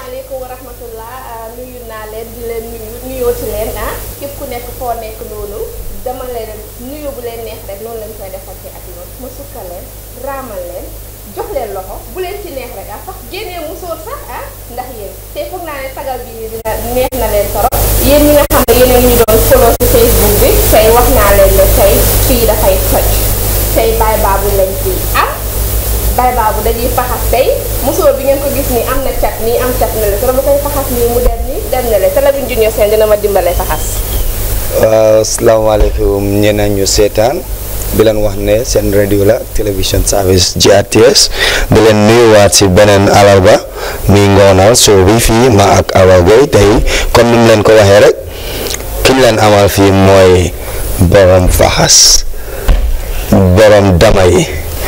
asalaamaaleykum wa rahmatullah nuyu naa leen di leen nuyu nuyoo ci leen ah képp ku nekk foo nekk noonu dama leen nuyu bu leen neex rek noonu lañ koy defante ak yoon ma sukkal leen raamal leen jox leen loxo bu leen ci neex rek ah sax génnee musóor sax ah ndax yéen tey foog naa ne tagal bi ni dina neex na leen torop yéen ñi nga xam ne yéen a ngi ñu doon follow ci Facebook bi tey wax naa leen ne tey fii dafay toj tey baay baabu lañ fi am bay baabu dañuy faxas tey musóor bi ngeen ko gis nii am na cat nii am cat na le te dama koy faxas nii mu dem nii dem na le Télévision Junior Sène dina ma dimbale faxas waaw asalaamaaleykum ñeneen ñu seetaan di leen wax ne seen radio la télévision service GRTS di leen nuyuwaat si beneen alarba muy ngoonal soo bi fii ma ak Awa Gueye tey comme ni mu leen ko waxee rek ki ñu leen amal fii mooy borom faxas borom dama yi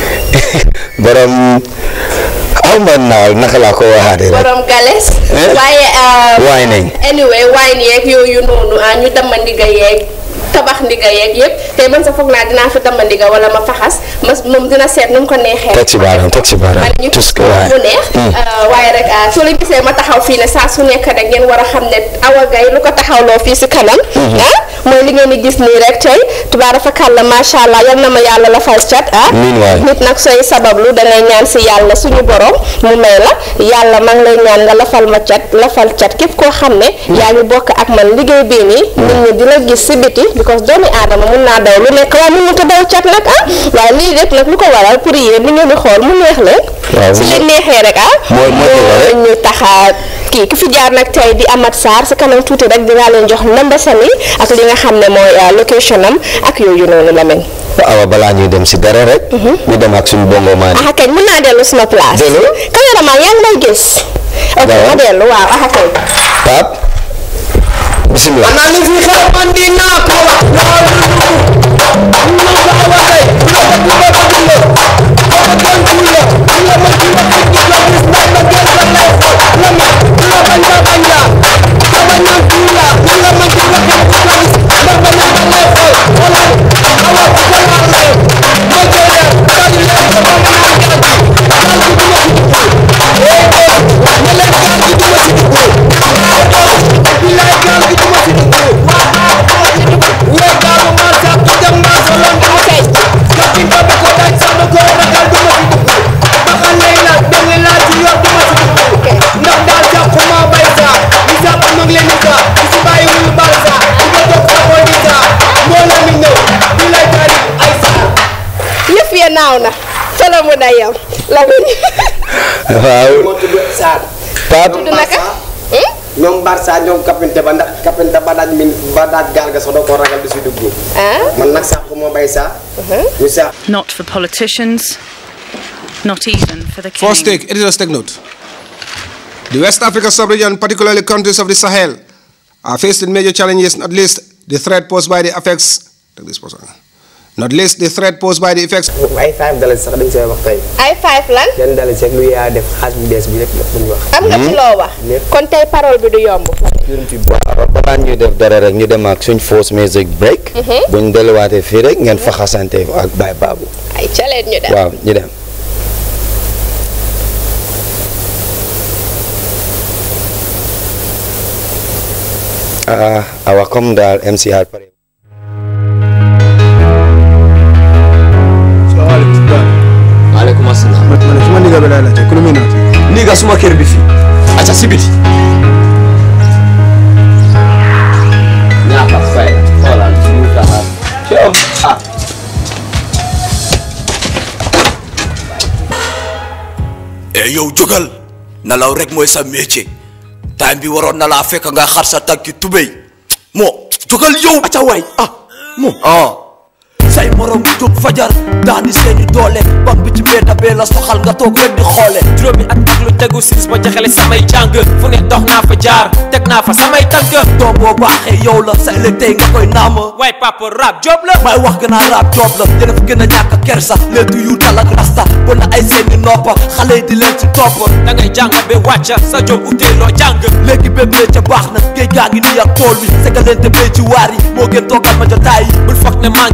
borom aw ma naaw naka laa ko waxaatee rek borom gales Eh? waaye waay nañ anyway wine yeeg yooyu noonu ah ñu dama ndiga yeeg tabax ndiga yeeg yëpp tey man sa foog naa dinaa fi dama ndiga wala ma faxas ma moom dina seet nu mu ko neexee teg si baaraam teg si baaraam man ñu tus ko waay mu neex waaye rek ah, soo leen gisee ma taxaw fii ne saa su nekk rek ngeen war a xam ne Awa Gaye lu ko taxawloo fii si kanam ah mooy li ngeen di gis nii rek tey tubaara fa kàlla macha allah yal na ma yàlla la fal cat ah Amiin waay. nit nag sooy sabablu dangay ñaan si yàlla suñu borom mu may la yàlla maa ngi lay ñaan nga lafal ma cat lafal cat képp koo xam ne yaa ngi bokk ak man liggéey bii nii nit ñi di la gis si biti because doomi aadama mun naa daw lu nekk waaye mun ta daw cat nag ah waaye lii rek nag lu ko waral pour yéen ni ngeen di xool mu neex leen Waaw, su mu- leen neexee rek ah mooy- mooy li la rek. ñu taxa kii ki fi jaar nag tey di Amat Sarr si kanam tuuti rek dinaa leen jox number sami ak li nga xam ne mooy ah, location am ak yooyu noonu la mel awa balaa ñuy dem si dara rek ñu dem ak suñu bongo maan ah kañ mën naa dellu suma place. Dellu? caméraman yaa ngi may gis. ok Waaw. ma dellu waaw ah kañ. Pape bisimilah ana li fi xew man dinaa ko wax loolu ñu ko Awa Gaye bu la ko dugal ko dugal ko ko doon tuula bu la ma ci wax ci ko gis naa ma gën sa lay xool la ma bu la bañ ba bañ la ka bañ na tuula bu la ma ci wax ci ko gis ma bañ na lay xool wala awa ko ko la lay ma jël ka di leen ko ba ma na ka di ka di du ma ci dugg eh eh ma leen ka di du ma ci dugg bilaay gaal gi du ma ci dugg wéy gaalu ma sax ku dem naa sa lan dama tey jokki ba ba ko daj sax ba ko ragal du ma ci dugg baxa lay la dang laa ci yor du ma ci dugg ndax daal jàpp ma bay saa di jàpp mag leen di saa di si bàyyi wul bal saa di ko jox sa boy di saa moo la mi ñëw bilaay gaal ay saa yëf ya naaw na. fa la mu dayam. la mu waaw moo tudd Sarr Pape tudd naka. Hmm? ñoom Barça ñoom kapinte ba ndax kapinte ba daaj min ba daaj gaal ga sax doo ko ragal di si dugg ah. man nag sax moo bay saa ñu sax Not for politicians, not even for the king. First take, editors take note. The West Africa sub-region, particularly countries of the Sahel, are facing major challenges, not least the threat posed by the effects. Take this person. Not least the threat posed by the effects ay five dollars sax dañ see wax tey ay five lan. yan dollars rek lu yaa def xaas bu bees bi lépp lépp lañu wax am nga ci loo wax. Lépp. kon tey parole bi du yomb. waaw balaa ñuy def dara rek ñu dem ak suñ force music break buñ delluwaatee fii rek ngeen fa xasante ak Baye Babou ay caleen ñu dem. waaw ñu dem ah awa comme daal MCR pare maaleykum asalaam. man su ma ndigal bi laay laajte ku lu muy naati nii nga suma kër bi fii. acca si biti. ñaata fay xoolal suñu taxaar. coow ah. e yow jógal nelaw rek mooy sa métier time bi waroon na laa fekk nga xar sa tànki tubéy moo jógal yow acca waay ah mo. ah say morom jóg fajar daani seeni doole bam bi ci mbedda bee la soxal nga toog rek di xoole juróomi at ak lu tegu siis ba jaxale samay jàng fu ne dox naa fa jaar teg naa fa samay tànk doom boo baaxee yow la sa ëllëg tey nga koy naama waaye papa rap job la may wax gën a raab job la yéen a fi gën a ñàkk kersa leetu yu dal ak rasta ba na ay seeni noppa xale yi di leen ci topp da ngay jàng ba wàcca sa job utee loo jàng léegi bépp lee ca baax na géej gaa ngi nii ak tool bi segalente bee ci waar yi moo gën toogal ma jotaay yi bul foog ne maa ngi yoot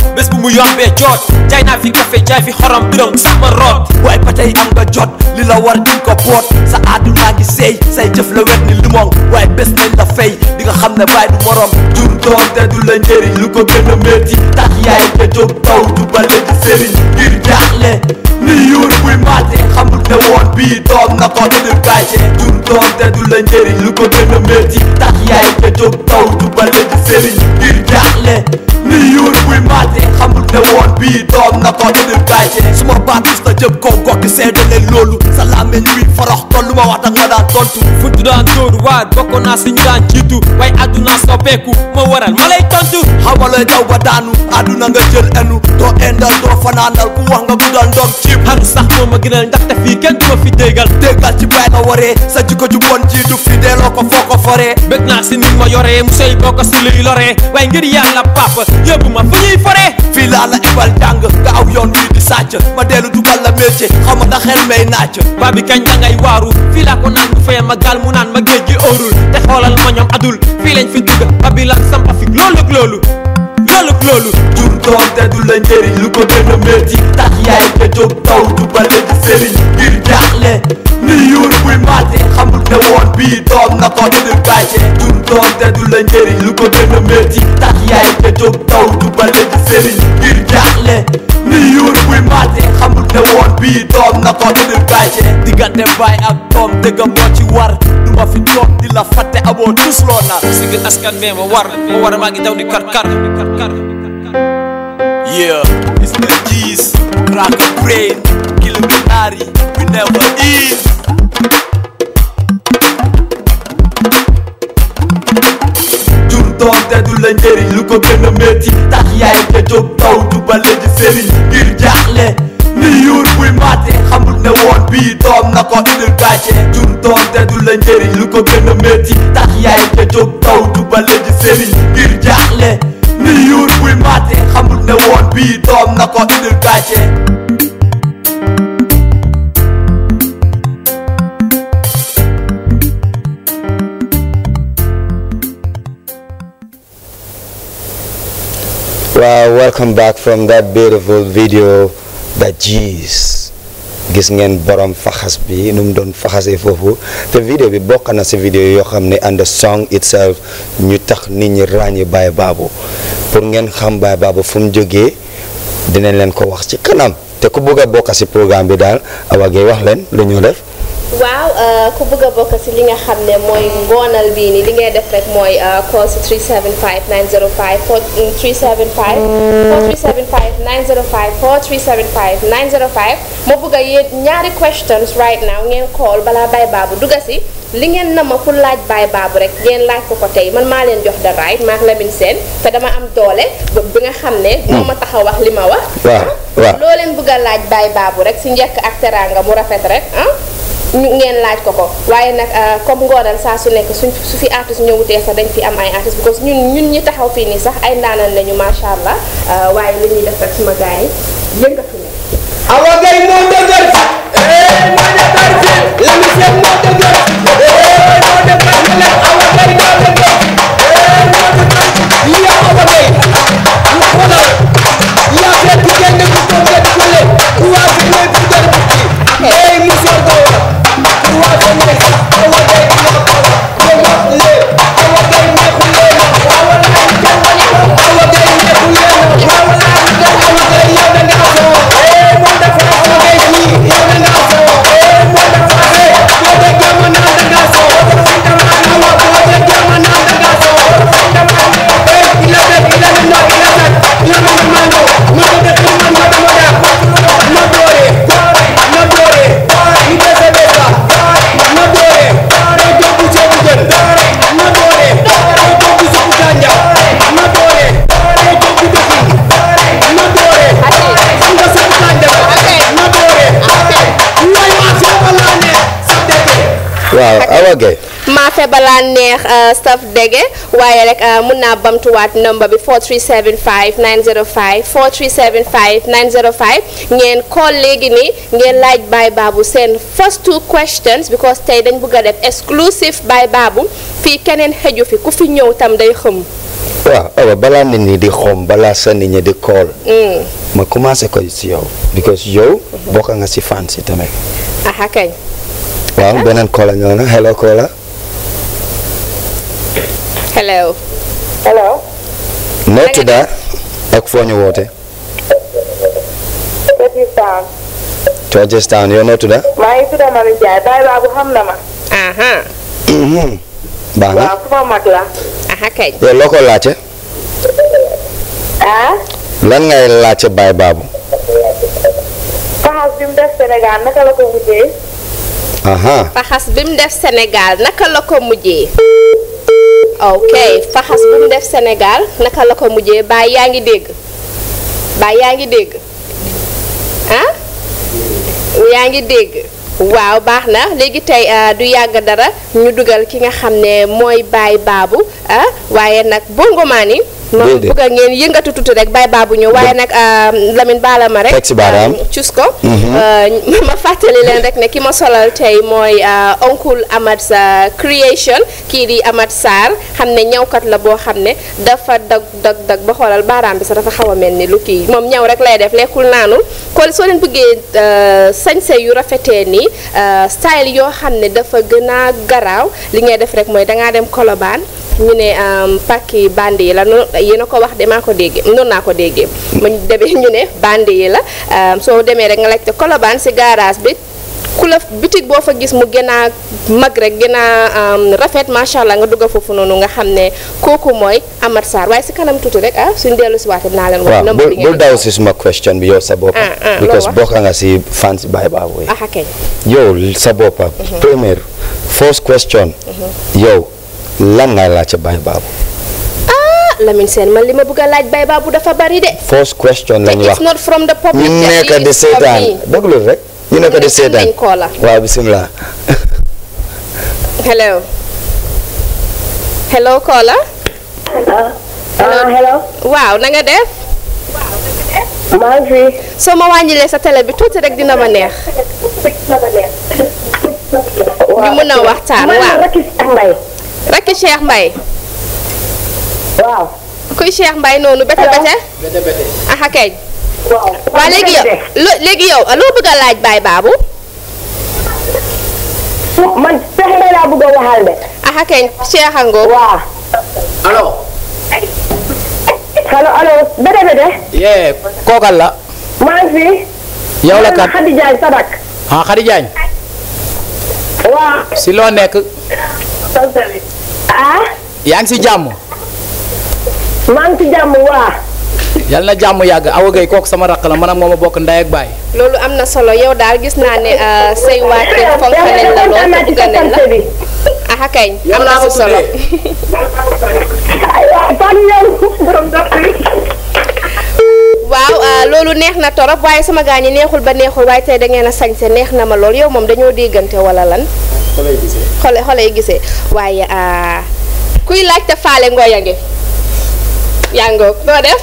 bés bu mu yombee joot jaay naa fi café jaay fi xorom birom sama root waaye ba tey am nga jot li la war di ko boot sa àdduna ngi seey say jëf la wet ni limon waaye bés nañ la fay di nga xam ne baay du morom jur doom te du la njëriñ lu ko gën a métti tax yaay nga jóg taw du bale di sëriñ ngir jaaxle ni yuur buy maate xamul ne woon bii doom na ko indil gàcce jur doom te du la njëriñ lu ko gën a métti tax yaay nga jóg taw du bale di sëriñ ngir jaaxle ni yuur buy maate xamul ne woon bii doom na ko indil gàcce suma baat mus na jëm kaw gokki seedale loolu sa làmmeñ wi forox toll lu ma wax danga ma daan tontu futu daan dóor waar bokkoon naa si ñu daan jiitu waaye àdduna soppeeku ma waral ma lay tontu xamala jaw ba daanu àdduna nga jël enu doo endal doo fanaanal ku wax nga guddal ndom cib xaru sax moo ma gënal ndaxte fii kenn du ma fi déggal déggal ci bay nga waree sa jikko ju bon ji du fi delloo ko foo ko foree bëgg naa si ni ma yoree mu sey boo ko si luy loree waaye ngir yàlla papa yóbbu ma fu ñuy foree fii laa la ibal jàng nga aw yoon wii di sàcc ma dellu dugal la métier xam nga xel may naaj ba bi kañ da ngay waaru fii laa ko naan bu fayee ma gaal mu naan ma géej gi óorul te xoolal ma ñoom adul fii lañ fi dugg ba bi lan sampa fi loolu ak loolu loolu ak loolu jur doom te du la njëriñ lu ko gën a métti tax yaay nga jóg taw du bale di sëriñ ngir jaaxle ni yuur buy maate xamul ne woon bii doom na ko indil gàcce jur doom te du la njëriñ lu ko gën a métti tax yaay nga jóg taw du bale di sëriñ ngir jaaxle ni yuur buy maate xamul ne woon bii doom na ko indil gàcce diggante baay ak doom dëgg moo ci war du ma fi toog di la fàtte amoo tus loo nar sigil askan bee ma war ma war maa ngi daw di kar kar Yeah, it's the G's, crack a brain, kill a canary, we never eat. jur doom te du la njëriñ lu ko gën a métti tax yaay nga jóg taw du bale di sëriñ ngir jaaxle ni yuur buy maate xamul ne woon bii doom na ko indil gàcce jur doom te du la njëriñ lu ko gën a métti tax yaay nga jóg taw du bale di sëriñ ngir jaaxle ni yuur buy maate xamul ne woon bii doom na ko indil gàcce Wow, welcome back from that beautiful video that G's gis ngeen borom faxas bi nu mu doon faxasee foofu te vidéo bi bokk na si vidéo yoo xam ne and the song itself ñu tax nit ñi ràññi Baye Babou pour ngeen xam Baye Babou fu mu jógee dinañ leen ko wax ci kanam te ku bëgg a bokk si programme bi daal Awa Gueye wax leen lu ñu def. waaw ku bëgg a bokk si li nga xam ne mooy ngoonal bii nii li ngay def rek mooy call si 375 905 4 375 4375 905 4375 905 ma bëgg a yéen ñaari questions right now ngeen call balaa Baye Babou dugga si li ngeen nama pour laaj Baye Babou rek ngeen laaj ko ko tey man maa leen jox the right maak Lamine Sène te dama am doole bi nga xam ne moo ma tax a wax li ma wax waaw waaw loo leen bëgg a laaj Baye Babou rek si njëkk ak teraanga mu rafet rek ah ñu ngeen laaj ko ko waaye nag comme ngoonal saa su nekk suñ su fi artiste ñëwutee sax dañ fi am ay artiste because ñun ñun ñi taxaw fii nii sax ay ndaanal lañu macha allah waaye li ñuy def rek suma gars yi yëngatu ne Awa Gueye moo dëgër eh moo defar fi Lamine Sène moo dëgër eh moo defar fi la Awa Gueye moo dëgër eh moo defar fi yow Awa Gueye lu xoolal yaa fekk kenn ku ko gën fële ku waa fi ne ku gën bukki eh monsieur Gowa ku waa fi ne Awa Gueye moo ko yow moo le Awa Gueye neexul leen Awa Gueye neexul leen Awa Gueye neexul leen Awa Gueye yow da nga soo eh moo defar Awa Gueye nii yow da nga soo eh moo defar eh boo déggee ma naan da nga soo Awa boo déggee ma naan da nga soo eh il a fait il a fait non il a fait il a fait mando ma ko def ma ma dama da ma doore ma doore ni ko se besa ma doore ko jobu jobu jën ma doore ko jobu jobu kanja ma doore ko jobu dokin ma doore nga sa kanja ma doore way ma sa balane sa dege waaw Awa Gueye maafe balaa neex staff dege waaye rek mun naa bamtuwaat number bi 4375 905 4375 905 ngeen call léegi nii ngeen laaj Baye Babou seen first two questions because tey dañ bëgg a def exclusive Baye Babou fii keneen xëju fi ku fi ñëw tam day xëm waaw awa balaa nit ñi di xom balaa sa nit ñi di call Mm. ma commencé ko si yow because yow bokk nga si fan si tamit aha kañ waaw beneen caller ñëw na hello caller hello hello noo tudda ak foo ñu woote Petit Sam Georgetown yow noo tudda maa ngi tudd Mami Ndiaye baay baabu xam na ma aha Mhm. baax na waaw suma mag la aha kañ yow loo ko laajte ah lan ngay laajte baay baabu faxas bi mu def Sénégal naka la ko mujjee aha faxas bi mu def Sénégal naka la ko mujjee ok faxas bi mu def Sénégal naka la ko mujjee baay yaa ngi dégg baay yaa ngi dégg ah yaa ngi dégg waaw baax na léegi tey ah, du yàgg dara ñu dugal ki nga xam ne mooy baay baabu ah waaye nag bongomaan yi moom Déedéet. bëgg ngeen yëngatu tuuti rek baay baabu ñëw waaye nag ah, Lamine baala ma rek Teg si baaraam. ah, cus ko Euh, ma fàttali leen rek ne ki ma solal tey mooy euh, oncle Amat sa creation kii di Amat Sarr xam ne ñawkat la boo xam ne dafa dag dag dag ba xoolal baaraam bi sax dafa xaw a mel ni lu kii moom ñaw rek lay def lekkul naanul kon soo leen bëggee euh, sañse yu rafetee nii euh, style yoo xam ne dafa gën a garaaw li ngay def rek mooy dangaa dem Colobane ñu ne um, pàkki bandi yi la noonu yéen a ko wax de maa ko déggee noonu naa ko déggee ma demee ñu ne bandi yi la um, soo demee rek nga laajte Colobane si garage bi ku la bitig boo fa gis mu gën a mag rek gën a um, rafet macha allah nga dugg foofu noonu nga xam ne kooku mooy Amar Sarr waaye si kanam tuuti rek ah suñ dellu si waate dinaa leen wax waaw number bul bi bul ngeen daw si suma question bi yow sa boppa Ah, ah, because loo wax? bokk nga si fan si baay baabu yi ah kay yow sa boppa première first question yow lan ngay laajte baay baabu ah Lamine Sène man li ma bëgg a laaj bay baabu dafa bari de first question te lañ it's wax not from the public ñu de, nekk it di is from seetaan me. déglu rek ñu nekk di Ñu ne seetaan am nañ caller. waaw bisimilah hello hello caller ah hello waaw na nga def maa ngi fi soo ma wàññilee sa télé bi tuuti rek dina ma neex ñu mën a waxtaan man waaw Rakis ak Mbay rakki Cheikh Mbaye waaw kuy Cheikh Mbaye noonu bete bete aha keñ waaw waa léegi yow lo- léegi yow loo bëgg a laaj baay baabu man Cheikh Mbay laa bëgg a waxal de aha keñ Cheikh Ango waaw allo allo allo bete bete yee kookal la maa ngi fi yow la kat Xadi Jaay Sadak ah Khady Diagne waaw si loo nekk ah yaa ngi si jàmm maa ngi ci jàmm waa yal na jàmm yàgg Awa Gueye kooku sama raq la man ak moom a bokk ndey ak baay loolu am na solo yow daal gis naa ne euh, say waa kër fonk nañ la lool te bëgg nañ la bi aha keñ am na si solo ay waa fan ñëw borom dox bi waaw ah, loolu neex na torop waaye sama gaa ñi neexul ba neexul waaye tey da ngeen a sañse neex na ma lool yow moom dañoo déggante wala lan xole xole yi gisee waaye ah, kuy laajte faale ngooya ngi yaa ngoog doo def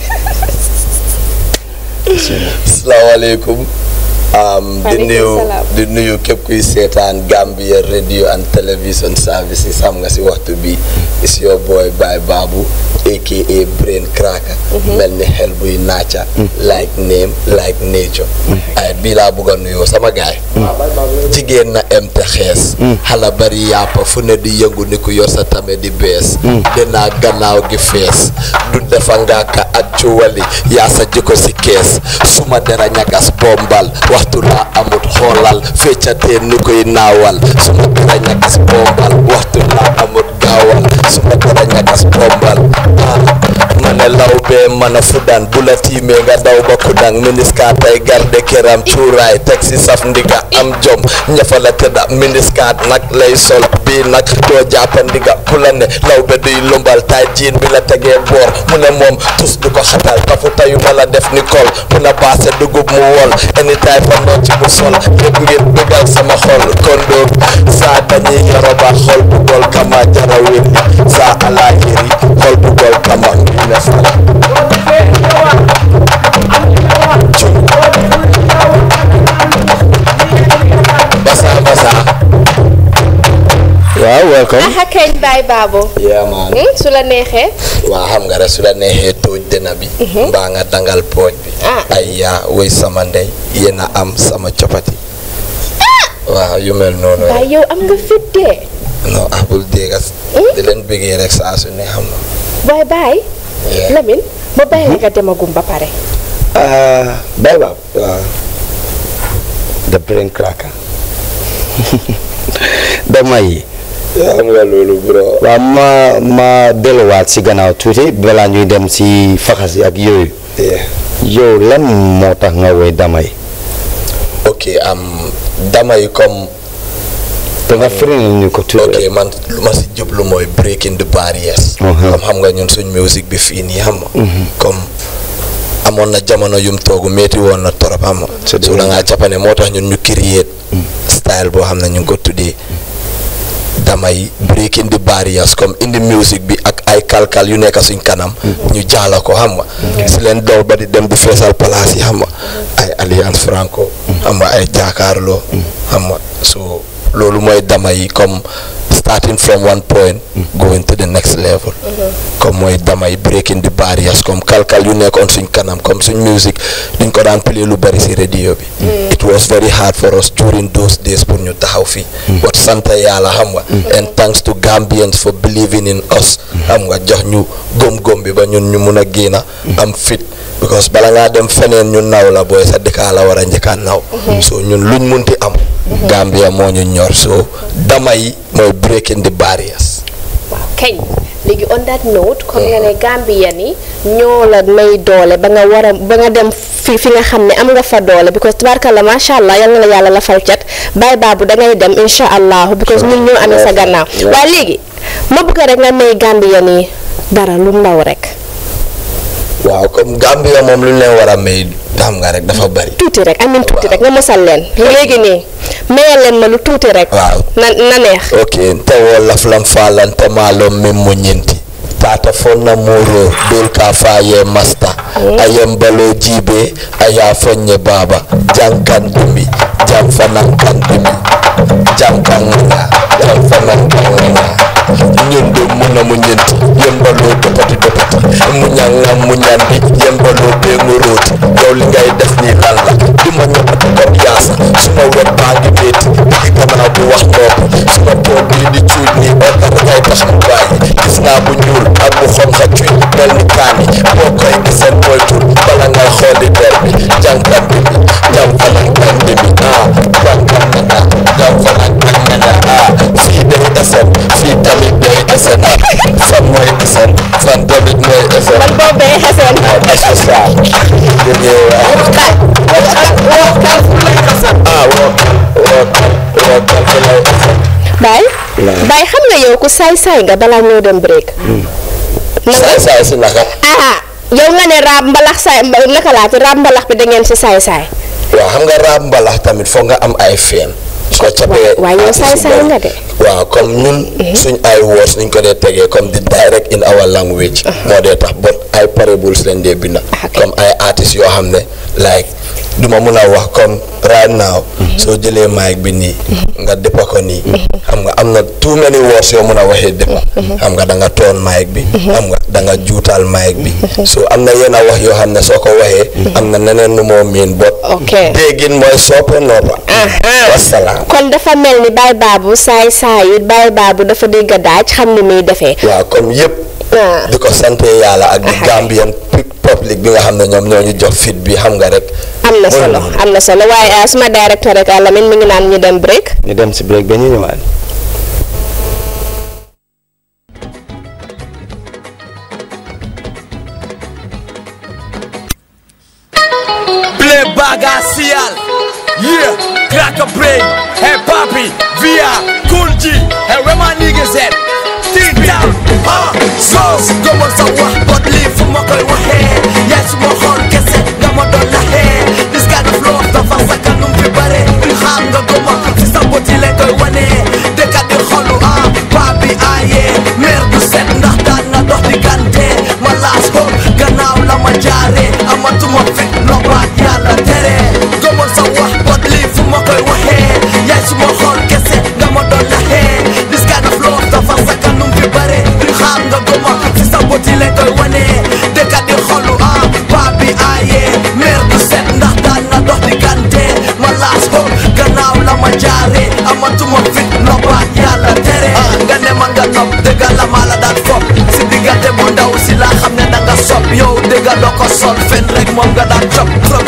asalaamaaleykum um, di Waaleykum nuyu salaam. di nuyu képp kuy seetaan Gambia radio and television services xam nga si waxtu bi is your boy Baye Babu aka Brain Cracker mel ni xel buy naaca like name like nature ay bii laa bëgg a nuyoo sama gaay jigéen na em te xees xala bari yàppa fu ne di yëngu ni ku yor sa tame di bees dinaa gannaaw gi fees du defa ngaaka ak cuwali yaa sa jikko si kees suma dera ñagas bombal waxtu laa amut xoolal feccatee ni koy naawal suma dera ñagas bombal waxtu laa amut gaawal suma dera ñagas bombal ah ma ne law bee mën a fudan bu la tiimee nga daw ba kudang miniska tay garde këram cuuraay teg si saf ndiga am jom ñafa la tëdda miniskaat nag lay sol bii nag doo jàppa ndiga ku la ne law be duy lumbal tay jiin bi la tegee boor mu ne moom tus du ko xatal tafu tayu ma la def ni kol mu ne baase dugub mu wol anytime fa noo ci mu sol yëpp ngir dugal sama xol kon doog saa dañuy yoroba xol bu gol kama jarawin saa alaahiri xol bu gol kama ngi ne fala basa basa waaw welcome aha keñ baay baabo yeah man Hmm, su la neexee waa xam nga rek su la neexee tóoj dëna bi mbaa nga dangal pooj bi ay yaa woy sama ndey yéen a am sama copati waaw yu mel noonu rek waaye yow am nga fit de non ah bul déggas di leen bëggee rek saa su ne xam na waaye baay Lamine ma bàyyi la nga demagum ba pare ah bay baab waaw the brain cracker dama yi xam nga loolu bro waaw ma ma delluwaat si gannaaw tuuti balaa ñuy dem si faxas yi ak yooyu yow lan moo tax nga woy dama yi ok am dama yi comme te nga firi ñu ko tuuti ok man lu ma si jublu mooy breaking the barriers comme xam nga ñun suñ musique bi fii nii xam nga comme amoon na jamono yum toogu métti woon na torop xam nga su la ngaa jàppane moo tax ñun ñu create style boo xam ne ñu ngi ko tuddee damay breaking the barriers comme indi musique bi ak ay kalkal yu nekk suñ kanam ñu jaala ko xam nga si leen dool ba di dem di feesal palaas yi xam nga ay alliance franco xam nga ay jaakaarloo xam nga so loolu mooy dama yi comme starting from one point going to the next level comme mooy damay breaking the barriers comme kalkal yu nekkoon suñ kanam comme suñ musique duñ ko daan play lu bari si radio bi it was very hard for us during those days pour ñu taxaw fii but sant yàlla xam nga and thanks to Gambians for believing in us xam nga jox ñu góom-góom bi ba ñun ñu mun a génna am fit because bala ngaa dem feneen ñu naw la booy sa dëkkaa la war a njëkkaa naw so ñun luñ munti am Gambia moo ñu ñor so dama yi mooy breaking the barriers waaw kañ léegi on that note comme nga ne Gambien yi ñoo la may doole ba nga war a ba nga dem fi fi nga xam ne am nga fa doole because tabarkalla macha allah yal na la yàlla la fal cat bàyyi baabu da ngay dem incha allahu because ñun ñoo amee sa gannaaw waaye léegi ma bëgg rek nga may Gambien yi dara lu ndaw rek. waaw comme Gambia moom lu ñu leen war a may xam nga rek dafa bari tuuti rek amin tuuti rek nga mosal leen léegi nii mayal leen ma lu tuuti rek. waaw na na neex. ok nte wo laflan falante maalon min mo ñinti tata fonna muro dol ka faye masta ayem balo jibe aya fonye baba jankan dumi jam fanan kan dumi jam kan nga jam fanan kan nga ñondo muna mu ñenti yembalo dopati dopati mu ñanga mu ñandi yembalo be ngoroti yow li ngay def ni lan la duma ñopati ko yaasa suma wet baa ngi metti digi gannaaw bu wax noppi suma tool bii di cuuj nii orta dangay tax mu bàyyi gis naa bu ñuul ak bu xonxa cuuj mel ni kaani boo koy giseen moytul bala ngay xooli der bi jànkat bi bi jam fanan kan bi bi ah jànkat na na jam fanan kan na na ah fii day esen fii tamit day esen fan mooy esen fan tamit mooy esen man boobu day esen asosal jógee waa ah woo woo woo kan fi lay esen baay baay xam nga yow ku saay-saay nga balaa ñoo dem break. saay saay si naka ah yow nga ne raab mbalax saay mba- naka laati raab mbalax bi da ngeen si saay-saay. waaw xam nga raab mbalax tamit foog nga am ay feen su ko capee waaye yow saay-saay nga de. waaw comme ñun suñ ay words niñ ko dee tegee comme di direct in our language moo dee tax but ay parables leen dee binda comme ay artistes yoo xam ne like duma mun a wax comme right now soo jëlee mic bi nii nga dëppa ko nii xam nga am na too many words yoo mun a waxee dëppa xam nga da nga toon mic bi xam nga da nga juutal mic bi so am na yenn wax yoo xam ne soo ko waxee am na neneen nu moo miin bot ok déggin mooy soppa noppa wasalaam kon dafa mel ni baay baabu saay-saay it baay baabu dafa dégg daaj xam ni muy defee. waaw comme yëpp di ko sante yàlla ak di Gambian public bi nga xam ne ñoom ñoo ñu jox fit bi xam nga rek am na solo am na solo waaye ah, suma directeur rek Lamine mi ngi naan ñu dem break. ñu dem si break ba ñu ñëwaat. Play Bagasial. Yeah, crack a brain. Hey, Papi, Via, Cool G. Hey, where my niggas at? Think down. Ah, so, go on, so what? But leave for my girl, what hair? Yes, my heart, guess it. Come on, don't hair. This kind of flow, the fast, I can't be bare. Ham, go, go, on. See somebody like I want it. They got the hollow, ah, Papi, ah, yeah. Merde, set, nah, nah, nah, nah, the gante. My last hope, gannaaw la ma jaare amatuma fit lobaat yàlla tere gëmoon sa wax bot lii fu ma koy waxee yaay suma xool kese nga ma doon laxee this kind of love dafa sakkanum fi bare xaar nga gëma si sa boti leen koy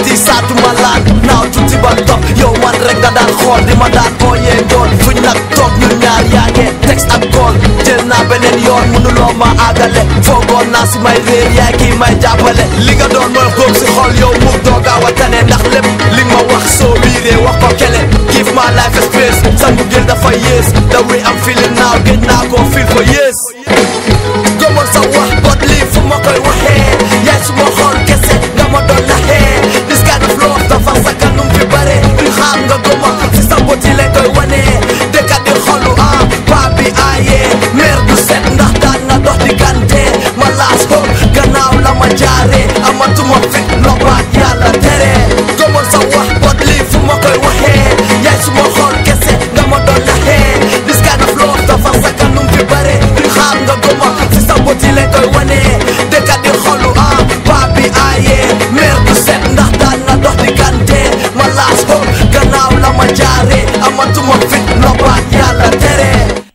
di saatu ma laan naaw tuuti ba topp yow man rek nga daan xool di ma daan ooyee njool fuñ nag toog ñun ñaar yaa ngee texte ak call jël naa beneen yoon mënuloo ma àggale foogoon naa si may réer yaay kii may jàppale li nga doon mooy góob si xol yow mu doogaa wa tane ndax lépp li nga ma wax soo biiree wax ko kele give my life a space sa mbugeel dafa yées the way I'm feeling now gëj naa koo feel for years gëmal sa wax bot lii fu ma koy waxee yaay su ma xool kese nga ma doon naxee this kind of love dafa sa kanum fi bare duñ xaar nga gëma si sa bot yi lañ koy wanee dëkkat di xolu ah paa bi aayee meer du set ndax daan nga dox di gante ma laas ko gannaaw la ma jaaree amatuma fit noppaat yàlla tere gëmal sa wax bot lii fu ma koy waxee yaay su ma xool kese nga ma doon naxee this kind of love dafa sa kanum fi bare duñ xaar nga gëma si sa bot yi lañ koy wanee dëkkat di xolu ah paa bi aayee meer du set ndax daan nga dox di gante ma laas ko gannaaw la ma jaaree amatuma fit noppaat yàlla tere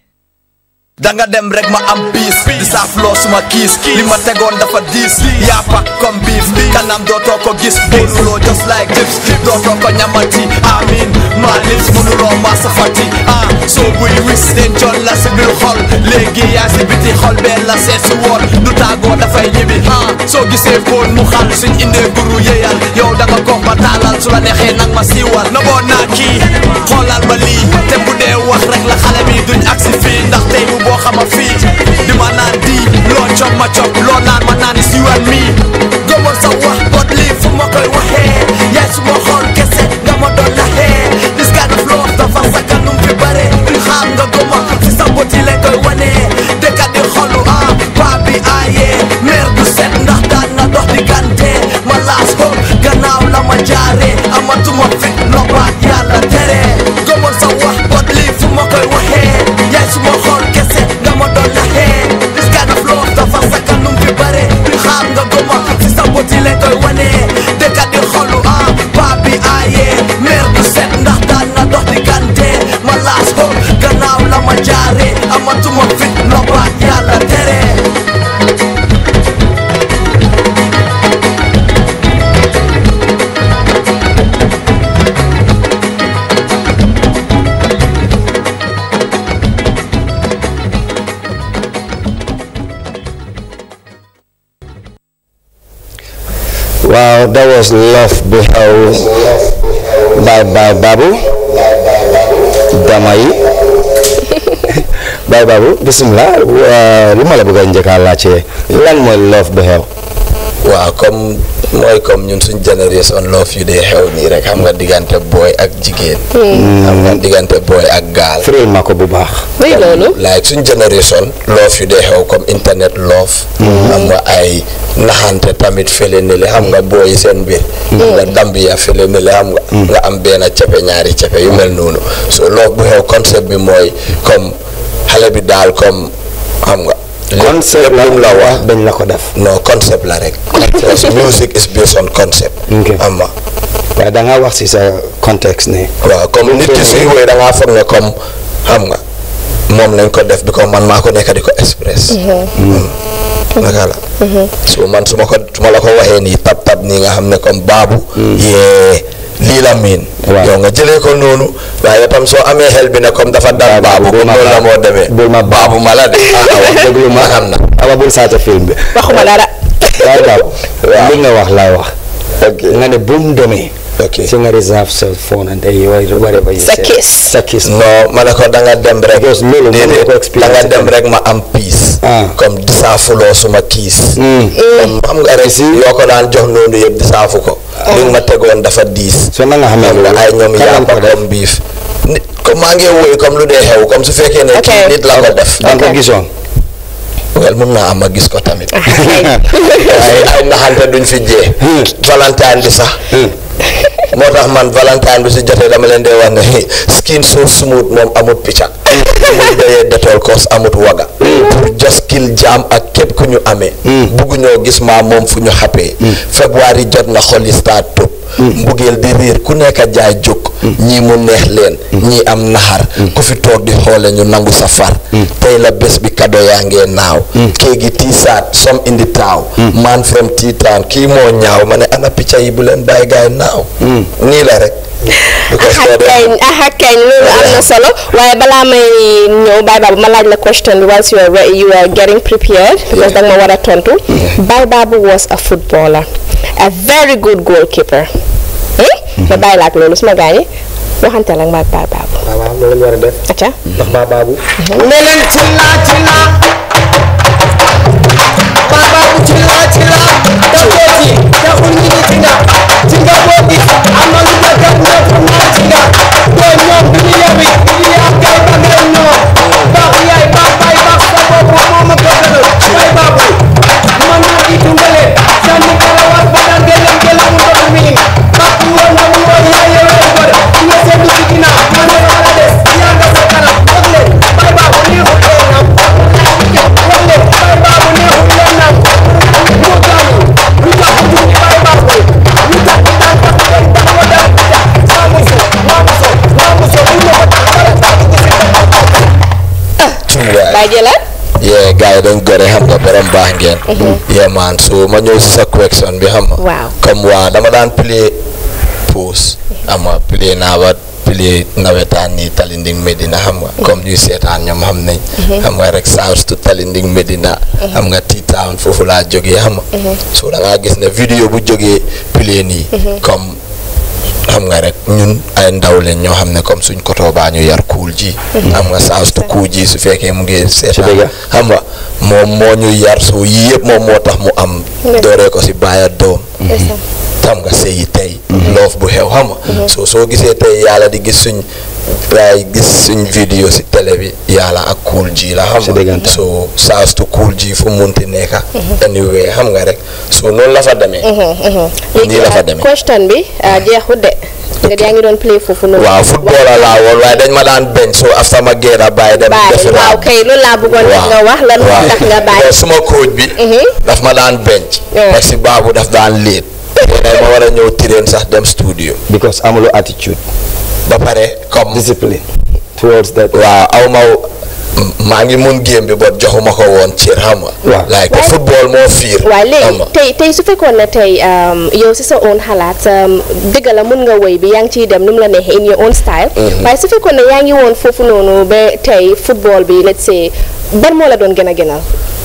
danga dem rek ma am biis di saaf loo suma kiis li ma tegoon dafa diis yàppa comme biif kanam dootoo ko gis booluloo just like dips dootoo ko ñamati amin ma lips mënuloo ma safati ah soo buy wis dencoon la si biir xol léegi yaa si biti xol bee la seet si woon du tàggoo dafay ñibbi ah soo gisee fóon mu xal suñ indee guru yéyal yow danga ko ma taalal su la neexee nag ma siiwal na boo naa kii xoolal ma lii te bu dee wax rek la xale bi duñ agsi fii ndax tey bu boo xama fii di ma naan di loo cop ma cop loo naan ma naan is you and me gëmal sa wax bot lii fu ma koy waxee yaay su ma xool kese nga ma doon naxee this kind of love dafa sa kanum fi bare duñ xaar nga gëma si sa bot yi lañ koy wanee dëkkat di xolu ah paa bi aayee meer du set ndax daan nga dox di gante ma laas ko gannaaw la ma jaaree amatuma fit noppaat yàlla tere gëmal sa wax bot lii fu ma koy waxee yaay su ma xool kese nga ma doon naxee this kind of love dafa sa kanum fi bare duñ xaar nga gëma si sa bot yi lañ koy wanee dëkkat di xolu ah paa bi aayee meer du set ndax daan nga dox di gante ma laas ko gannaaw la ma jaaree amatuma fit noppaat yàlla tere Wow, that was Love Beheld by by Babu Damay by Babu bismillah uh, lu ma la bëgg a njëkk a laajte lan mooy Love Beheld waaw comme mooy comme ñun suñ génération love yu dee xew nii rek xam nga diggante booy ak jigéen xam nga diggante booy ak gaal firil ma ko bu baax oui loolu like suñ génération love yu dee xew comme internet love xam nga ay naxante tamit fële ne le xam nga booy yi seen biir nga Gambia fële ne le xam nga nga am benn cepe ñaari cepe yu mel noonu so love bu xew concept bi mooy comme xale bi daal comme xam nga concept la lépp lu mu la wax dañ la ko def non concept la rek because music is based on concept Ok. xam nga waaye da nga wax si sa contexte ne waaw comme nit ki suy woy da ngaa foog ne comme xam nga moom lañ ko def bi ko man maa ko nekk di ko express naka la so man su ma ko su ma la ko waxee nii tab tab nii nga xam ne comme baabu yee lii la miin Waaw. yow nga jëlee ko noonu waaye tam soo amee xel bi ne comme dafa dal baabu bul comme ma noonu la baabu. moo demee bul ma baabu ma la de ah wax dëgg ma xam na awa bul saata film bi waxuma dara waaw waaw li nga wax laay wax ok nga ne bu mu demee ok si nga reserve sa phone and then whatever you Sa say. kiss. sa kiss non ma ne ko da nga dem rek Because loolu mën nga ko déedéet expliquer da nga si dem kanam. rek ma am peace Ah. comme disaafuloo suma kiis Mm. comme xam nga rek yoo ko daan jox noonu yëpp disaafu ko li nga ma tegoon dafa diis so na nga xamee xam nga loolu ay ñoom kan lañ yàppa ko def comme biif nit comme maa ngi woy comme lu dee xew comme su fekkee ne Ok. kii nit la ko def da nga ko gisoon wel mun naa am ma gis ko tamit ay ay naxante duñ fi jee valentine bi sax moo tax man valentine bi si jotee dama leen dee wax ne skin so smooth moom amut picca muy doyee détool koos amut waga pour just kill jaam ak képp ku ñu amee bugguñoo gis maa moom fu ñu xappee february jot na xol yi start tëb mbugeel di riir ku nekk jaay jóg ñii mu neex leen ñii am naxar ku fi toog di xoole ñu nangu sa far tey la bés bi kado yaa ngee naaw kéegi tiisaat some in the town man from T-town kii moo ñaaw ma ne ana picca yi bu leen bàyyi gaay naaw nii la rek because aha soo dee- kañ aha kañ loolu am na solo waaye balaa may ñëw Baye Babou ma laaj la question bi whilst you are re- you are getting prepared because danga ma war a tontu Baye Babou was a footballer a very good goalkeeper hmm? ma bàyyi la ak loolu suma gaañi waxante la ak Baye Babou waaw waaw loolu la ñu war a def acca ndax baa baabu ne leen cilla cilla baba bu cilla cilla dakooti taxul ñi di cinga cinga boo gis am na lu dëgg ak ñëpp naa cinga doo ñoom du ñu yabi du ñu yaa kay ba ngeen ñoo baax yaay baax baay baax sa bopp moo ma ko gënal bay baabu man naa di dundale sànni kalawar ba daan gelam gelam ndox mi baax woon na mu woon yaa yewee bër nga seetlu ci ginnaaw ma ne war a des yaa nga sa kanam wax leen bay baabu neexul leen nam wax leen bay baabu neexul leen nam moo gaañu lu tax du bay baabu lu tax du daan tax leen daan ko daan saa muso maa muso maa muso bu ma ko tax dara saa dugg si Baye jëlaat yee gars yi dañ gore xam nga borom baax ngeen yee man so ma ñëw si sa question bi xam nga Waaw. comme waa dama daan play pause ama play naa ba play nawetaan nii Talinding Medina xam nga comme ñuy seetaan ñoom xam nañ xam nga rek South to Talinding Medina xam nga T-Town foofu laa jógee xam nga so da ngaa gis ne vidéo bu jógee play nii comme xam nga rek ñun ay ndaw leen ñoo xam ne comme suñ koto baa ñu yar kuul ji xam nga saa su kuul ji su fekkee mu ngi seetaan xam nga moom moo ñu yar so yii yëpp moom moo tax mu am dooree ko si baaya doom xam nga sëyi tey loof bu xew xam nga so soo gisee tey yàlla di gis suñ waaye gis suñ vidéo si télé bi yàlla ak kuul ji la xam nga so saa su kuul ji fu munti nekka anyway xam nga rek so noonu la fa demee nii la fa demee question bi ah, jeexut de nga yaa ngi doon play foofu noonu waaw football laa woon waaye dañ ma daan bench so after ma génn a bàyyi dem bàyyi defi waaw raam kay loolu laa bëggoon waaw nga wax lan moo tax nga bàyyi waaw suma coach bi daf ma daan bench parce que baabu daf daan léet léegi ma war a ñëw tireen sax dem studio because amuloo attitude ba pare comme discipline towards that waaw aw ma maa ngi mun game bi ba joxuma ko woon cër xam nga Waaw. like football moo fiir waaw xam léegi nga tey tey su fekkoon ne tey um, yow si sa own xalaat um, dëgg la mun nga woy bi yaa ngi ciy dem nu mu la neexee in your own style waaye su fekkoon ne yaa ngi woon foofu noonu ba tey football bi let's say ban moo la doon gën a gënal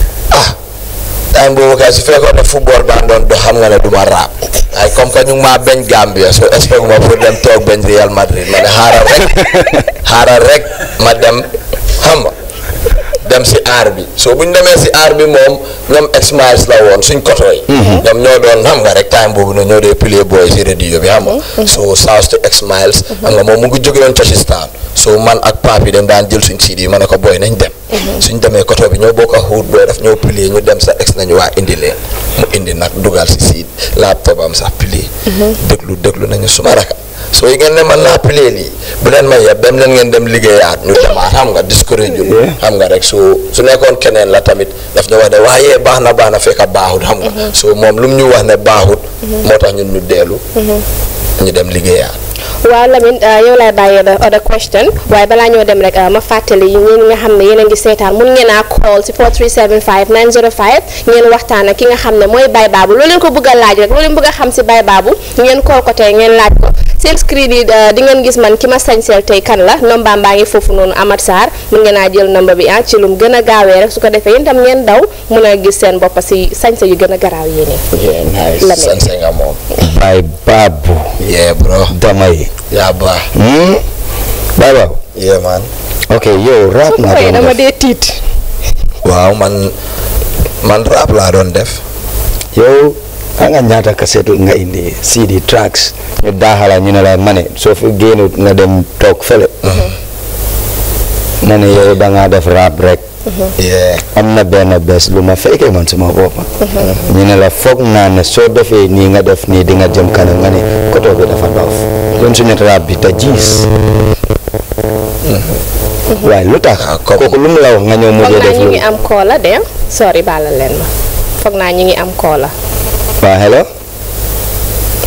time boobu kay su fekkoon ne football baa doon dox xam nga ne du ma raap waaye comme que ñu ngi maa bañ Gambia so expect ma pour dem toog bañ Real Madrid ma ne xaaral rek xaaral rek ma dem xam nga dem si aar bi so bu ñu demee si aar bi moom ñoom X-Miles la woon suñ koto yi ñoom ñoo doon xam nga rek time boobu na ñoo dee play boy si radio bi xam nga so South to X-Miles xam nga moom mu ngi jóge woon Touchstone so man ak pap yi dañ daan jël suñ CD yi ma ne ko boy nañ dem suñ demee koto bi ñoo bokk a xuut booy daf ñoo play ñu dem sa ex nañu waa indi leen mu indi nag dugal si siid laptop am sax play déglu déglu nañu suma raka soo yi ngeen ne man naa play lii bu leen may yeb dem leen ngeen dem liggéeyaat ñu demaat xam nga discourage ñu xam nga rek so su nekkoon keneen la tamit daf ñu wax ne waaye baax na baax na fekk baaxut xam nga so moom lu mu ñu wax ne baaxut moo tax ñun ñu deelu ñu dem liggéeyaat waaw Lamine ah, yow laay bàyyi the other question waaye balaa ñoo dem rek ah, ma fàttali ñi nga xam ne yéen a ngi seetaan mun ngeen a call si 4375 905 ngeen waxtaan ak ki nga xam ne mooy Baye Babou loo leen ko bëgg a laaj rek loo leen bëgg a xam si Baye Babou ngeen call ko tey ngeen laaj ko seen screen yi ah, di ngeen gis man ki ma sañseel tey kan la nombaam baa ngi foofu noonu Amath Sarr mun ngeen a jël nomba bi ah ci lum gën a gaawee rek su ko defee yéen tam ngeen daw mun a gis seen bopp si sañse yu gën a garaaw yéene yeah nice Lamine. sanse nga moom Baye Babou yeah bro damay yaa baax hmm Baye Babou yeah man ok yow rap nga koy doon dama def dee tiit waaw man man rap laa doon def yow anga ñaata cassette nga indi CD tracks ñu daaxala ñu ne la ma ne soo fi génnut nga dem toog fële ma ne yow da ngaa def rap rek yeah am na benn bés lu ma fekkee man suma boppa ñu ne la foog naa ne soo defee nii nga def nii di nga jëm kanam nga ne koto bi dafa doof kon suñu rap bi te jiis waaye lu tax kooku lu mu la wax nga ñëw foog mujjee naa def ñu lu ngi am koola de sorry baalal leen ma foog naa ñu ngi am koola waa hello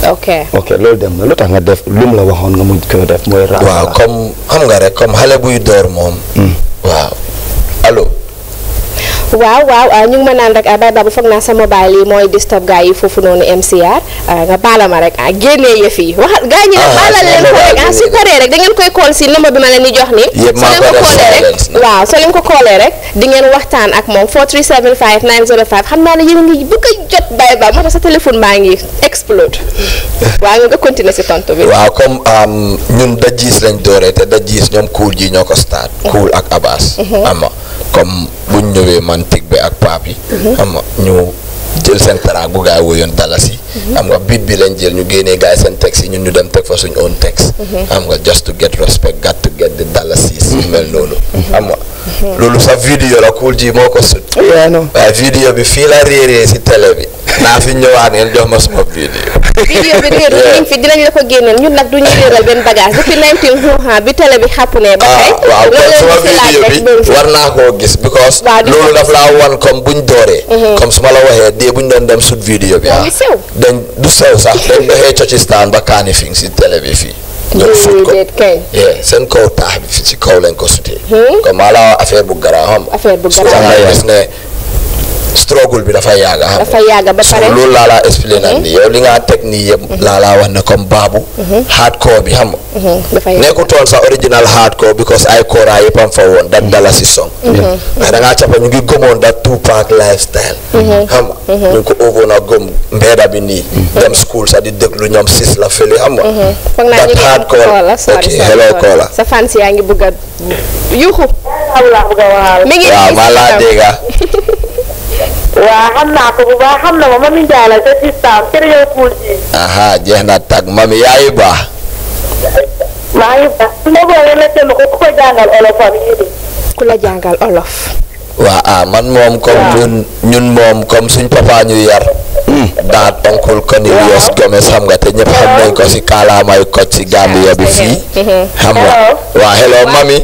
ok ok loolu dem na lu tax nga def lu mu la waxoon nga mujj ko def mooy raam waaw comme xam nga rek comme xale buy door moom waaw allo waaw waaw ah, ñu ngi ma naan rek ah, bay babu foog naa sa mobile yi mooy disturb gars yi foofu noonu MCR ah, nga baala ma rek ah génnee yëf yi waxal gars ñi nag Ah, baalal leen ko rek ah su paree rek da ngeen koy call si numéro bi ma leen di jox ni Yëpp soo maa leen ko ko def callee rek silence waaw soo leen ko callee rek di ngeen waxtaan ak moom 4375 905 xam naa ne yéen a ngi bëgg a jot bay ba moo tax sa téléphone baa ngi explode waaw nga nga continuer si tontu bi waaw comme am, ñun dajis lañ dooree te dajis ñoom cool ji ñoo ko start cool ak Abbas xam nga comme buñ ñëwee man tig bi ak paap yi xam nga ñu jël seen track bu gaay woyoon dalasi xam nga beat bi lañ jël ñu génnee gaay seen texte yi ñun ñu dem teg fa suñ own texte xam nga just to get respect got to get the dalasi yu mel noonu xam nga loolu sa vidéo la cool ji moo ko sut yaa no waaye vidéo bi fii la réeree si télé bi naa fi ñëwaat ngeen jox ma suma vidéo vidéo bi réer dinañ fi dinañ la ko génneel ñun nag duñu réeral benn bagage depuis 19 xuuxaa bi télé bi xàpp ne ba tey ah waaw kon suma vidéo bi war naa koo gis because Waaw, di ko loolu daf laa wan comme buñ dooree comme su ma la waxee dee buñ doon dem sut vidéo bi ah ngi sew. dañ du sew sax dañ doxee cocistaan ba kaani fi si télé bi fii ñëw sut ko déedéet kay yeah seen kaw taax bi fi ci kaw lañ ko sutee comme maa la wax affaire bu garaaw xam nga affaire bu so garaaw nga gis ne struggle bi dafa yàgga xam nga dafa yàgg ba so pare loolu laa laa expliqué nag nii yow li nga teg nii yëpp laa laa wax ne comme baabu hardcore bi xam nga dafa yàgg nekkutoon sa original hardcore because ay kora yëpp am fa woon dat dala si song mais da ngaa cappa ñu ngi gëmoon dat Tupac lifestyle xam nga ñu ngi ko óoboon a gëm mbeeda bi nii dem school sax di déglu ñoom sis la fële xam nga foog naa ñu dat ngi am hardcore koola ok sorry sorry hello sorry. koola sa fans yaa ngi bëgg a yuuxu am laa bëgg a waxal. mi ngi waaw nii maa si laa kanam. dégga waa xam naa ko bu baax xam na ma Mami Ndiaye la sa système kër yow kuul ji. aha jeex na tag mami yaayu baax maa ngi baax. su ma boole la tënk ko ku ko jàngal olofam yi di. ku la jàngal olof waa ah man moom comme ñun ñun moom comme suñ papa ñu yar daat oncle Cornelius Gomez xam nga te ñëpp xam nañ ko si kaalaamay koj si Gambia bi fii xam nga waa hello mami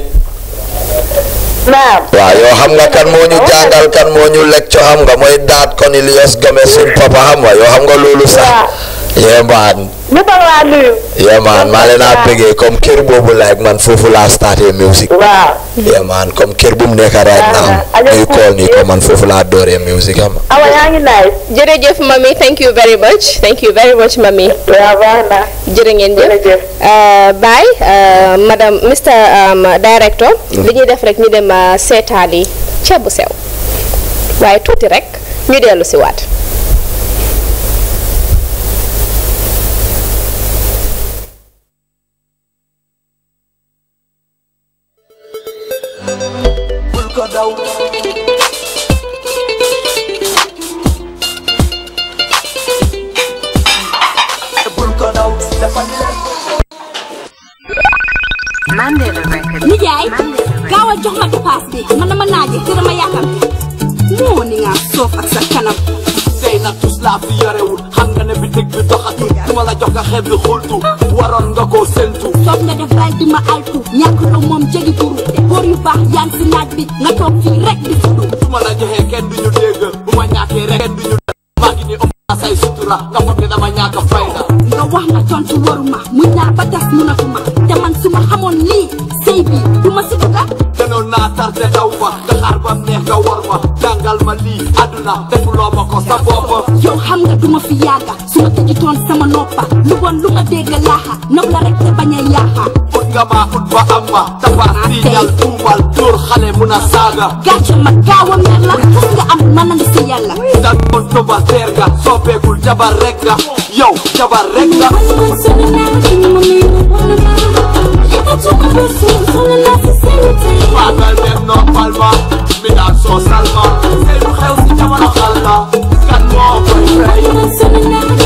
naam. waaw yow xam nga kan moo ñu jàngal kan moo ñu lecture xam nga mooy daat Cornelius Gomez suñ papa xam nga yow xam nga loolu sax yee maan ñëpp a laa nuyu. yee maan maa leen a bëggee comme kër boobu like man foofu laa starté music waaw. yee maan comme kër bu mu nekk right now ñuy call nii ko man foofu laa dooree music xam nga awa yaa ngi nice. jërëjëf mami thank you very much thank you very much mami waaw baax na. jërë ngeen jëf jërëjëf. Baye madame Mr um, Director li ñuy def rek ñu dem uh, seetaani ceeb bu sew waaye tuuti rek ñu dellu si waat bul ko daw bul ko daw dafa nijaay gaaw a jox ma dépasse bi man dama naaje te dama yàkkamte moo ni nga soof ak sa kanam tey nag tus laa fi yorewul xam nga ne bitig bi doxatul du ma la jox nga xeeb bi xultu waroon nga koo séntu soof nga def bàyyi di ma altu ñàkk la moom jegi buru góor yu baax yaa ngi si naaj bi nga toog fii rek di fudu su ma la joxee kenn du ñu dégg bu ma ñàkkee rek kenn du ñu dégg maa ngi ni ëmb naa say sutura nga foog ne dama ñàkk fayda nga wax nga tontu waruma muñ naa ba tas munatuma te man su ma xamoon lii sëy bi du ma si dugga gënoon naa tarte daw fa nga xaar ba neex nga war ma jàngal ma lii àdduna defuloo ma ko sa bopp yow xam nga duma fi yàgga su ma tëjutoon sama noppa lu bon lu ma dégg laaxa nopp la rek te bañ a yaaxa ut nga maa ut ba am ma tabaar tiiñal tuumal dóor xale mun a saaga gàcce ma gaaw a mer la xas nga am mën na nga si yàlla dan doon toba teer nga soppeekul jabar rek nga yow jabar rek nga Magal dem noppal ma mi daan soo salma sey bu xew si jamono xal la kan moo koy fay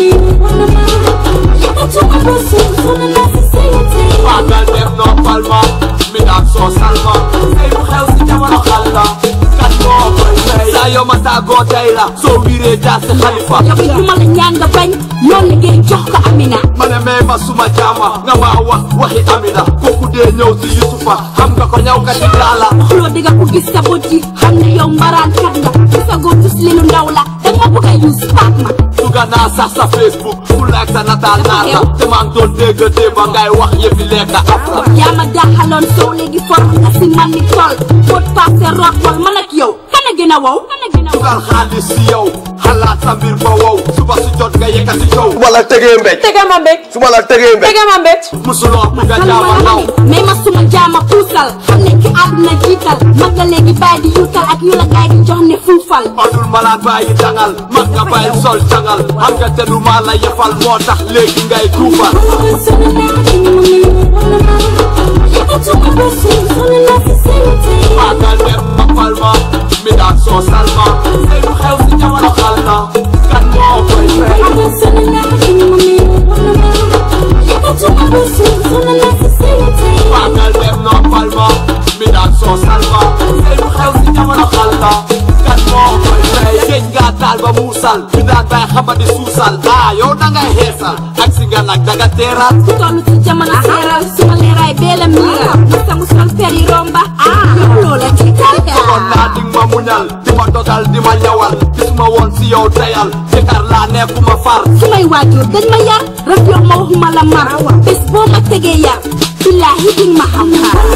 Magal dem noppal ma mi daan soo salma sey bu xew si jamono xal la kan moo koy fay saa yoo ma tàggoo tey la soo wiiree jaar si xalifa yow it duma la ñaan nga bañ loolu liggéey jox ko Amina ma ne may ma suma jaama nga maa wax waxi Amina kooku dee ñëw si Yusufa xam nga ko ñaw ka ci laala xuloo di nga ko gis sa bët yi xam ne yow mbaraan kat nga gisa goo gis li lu ndaw la danga bëgg a use paak ma Duga naa sax sa Facebook ku like sa nataal naa la te maa ngi doon dégg démb ngay wax yëfi lekk afra yaa ma daaxaloon soow léegi for nga si man ni tool fóot paase root wal man ak yow kana gën a wow dugal xaalis si yow xalaat sa mbir ba wow suba si jot nga yëkkati coow su ma la tegee mbéj tege ma mbéj su ma la tegee mbéj tege ma mbéj musuloo nga jaama naw mais ma suma jaama puusal xam ne ki àdduna jiital mag nga léegi bàyyi di yuutal ak yu la gaay di jox ne fuufal odul malaat bàyyi dangal mag nga bàyyi sol cangal xam nga te du maa la yefal moo tax léegi ngay tuufal maagal dem ma palma mi daan soo salma tey lu xew si jamono xal na kan moo koy fay maagal dem no palma mi daan soo salma tey lu xew si jamono xal na kan moo koy fay géej nga taal ba muusal mi daan bay xamadi suusal ah yow dangay xeesal ak si nga nag danga teeraat ku toll ci jamono seeral suma leeraay beela miiral ma sangu sol fer yi romba ah yow loola tiital kon naa di ma muñal di ma dogal di ma ñawal gis ma woon si yow tayal jëkkër laa nekkuma far sumay waajur dañ ma yar rek yow ma waxuma la mar bés boo ma tegee yar billaahi ding ma xam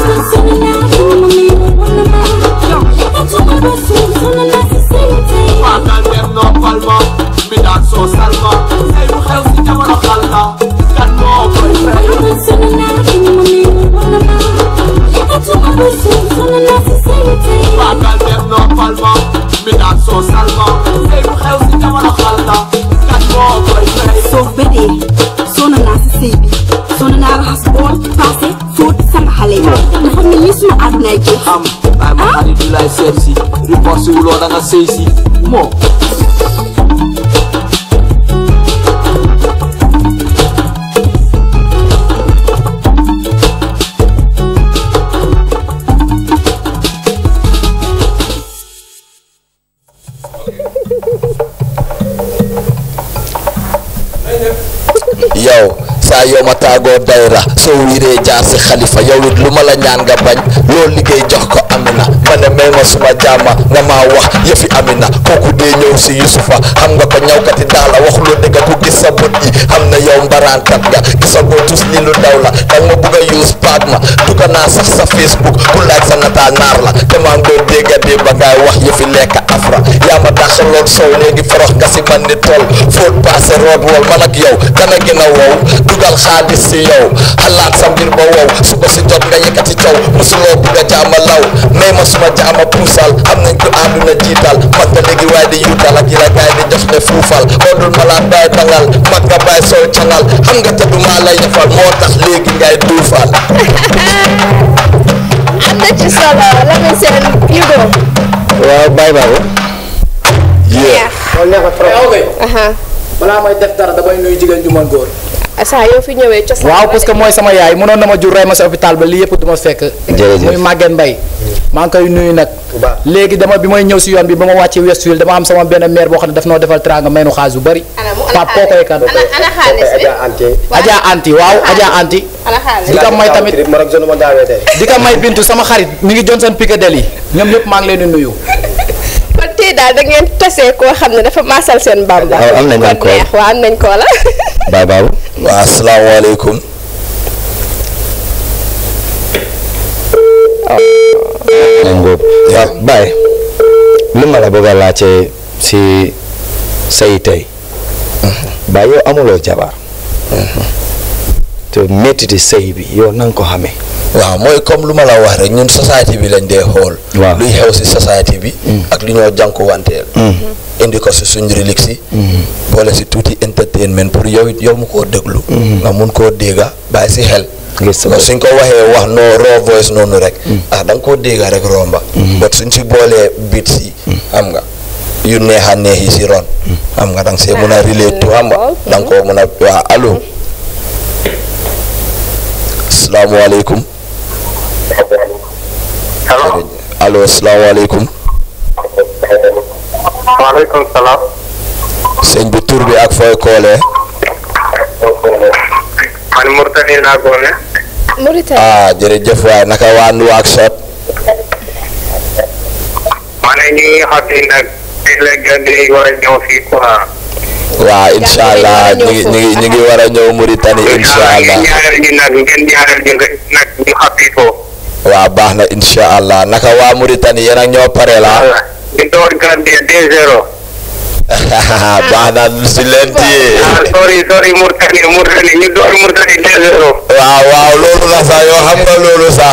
maagal dem no palma mi daan soo salma tey lu xew si jamono xal na kan moo koy fay maagal dem no palma mi daan soo salma tey lu xew si jamono xal na kan moo koy fay soo bedee soo na naa si sëy bi soo na naa raxas bool paase fóot sama xale yi nga xam ne lii suma àddunaay jeex am ay ma xarit du lay seet si report si wuloo da nga sëy si moo yow saa yow ma taagoo dayra soo wiiree jaar si xalifa yow it lu ma la ñaan nga bañ loolu liggéey jox ko amina ma ne may ma suma jaama nga maa wax yëfi amina kooku dee ñëw si yusufa xam nga ko ñawkati daala wax lu dëgg ku gis sa bët yi xam na yow mbaraankat nga gisagoo tus li lu daw la danga ma bugg a use paak ma dugga naa sax sa facebook ku laaj sa nataal naar la te maa ngi doon dégga dee ba ngaay wax yëfi lekk afra yaa ma daxaloon sow léegi forox nga si man ni tool fóot paase root wol man ak yow dana gën a wow dugal xaalis si yow xalaat sa mbir ba wow suba si jot nga yëkkati caw musuloo bugg a jaama law may ma suma jaama puusal am nañ ko àdduna jiital mag nga léegi waaye di yuutal ak yi la gaay di jox ne fuufal odul malaat baay dangal mag nga baay sol cangal xam nga te du maa lay defal moo tax léegi ngay duufal am na ci solo la muy seen Hugo. waaw bàyyi baabu loolu neex na trop aha balaa may def dara damay nuyu jigéen ju mën góor saa yoo fi ñëwee cosaan waaw parce que mooy sama yaay mënoon na ma jur rey ma si hôpital ba lii yëpp du ma fekk Jërëjëf. muy Maguette Mbaye maa ngi koy nuyu nag léegi dama bi may ñëw si yoon bi ba ma wàccee Westfield dama am sama benn maire boo xam ne daf noo defal teranga may nu xaalis bu bëri pap koo koy kan ana ana xaalis bi Adja Anti waaw Adja Anti ana xaalis di ko may tamit di ko may bintu sama xarit mi ngi Johnson Piccadilly ñoom ñëpp maa ngi leen di nuyu kon tey daal da ngeen tasee koo xam ne dafa maasal seen bamba waaw am nañ kon ko neex waaw am nañ ko la bàyyi baabu waa asalaamaaleykum nañ ngóob waaw bàyyi lu ma la bëgg a laajte si say tey bàyyi yow amuloo jabar te méttiti sëy bi yow na nga ko xamee waaw mooy comme lu ma la wax rek ñun société bi lañ dee xool Waaw. luy xew si société bi ak lu ñoo jànkuwanteel indi ko si suñ relique si boole si tuuti entertainment pour yow it yow mu koo déglu nga mun koo dégga bàyyi si xel Gis sa Parce que suñ ko waxee wax no raw voice noonu rek ah da nga koo dégga rek romba but suñ si boolee beat si xam nga yu neex a neex yi si ron xam nga da nga see mun a relate to xam nga da nga koo mun a waa allo asalaamaaleykum allo asalaamaaleykum waaleykum salaam. sëñ bi tur bi ak fooy koolee man Mourtani laa goone. Mauritanie ah jërëjëf waay naka waa Nouakchott ma ne ñu ngi xotti nag fii léegi di war a ñëw fii quoi. waaw incha allah ñu ngi ñu ngi ñu ngi war a ñëw Mauritanie incha allah ngeen ñaareel ñu nag ngeen ñaareel ñu nag ñu xappi ko. waaw baax na incha allah naka waa Mauritanie yéen ak ñoo pare la ñu door Gambia 2-0. baax na si leen téye ah sorry sorry Mauritanie Mauritanie ñu door Mauritanie 2-0. waaw waaw loolu la sax yoo xam nga loolu sax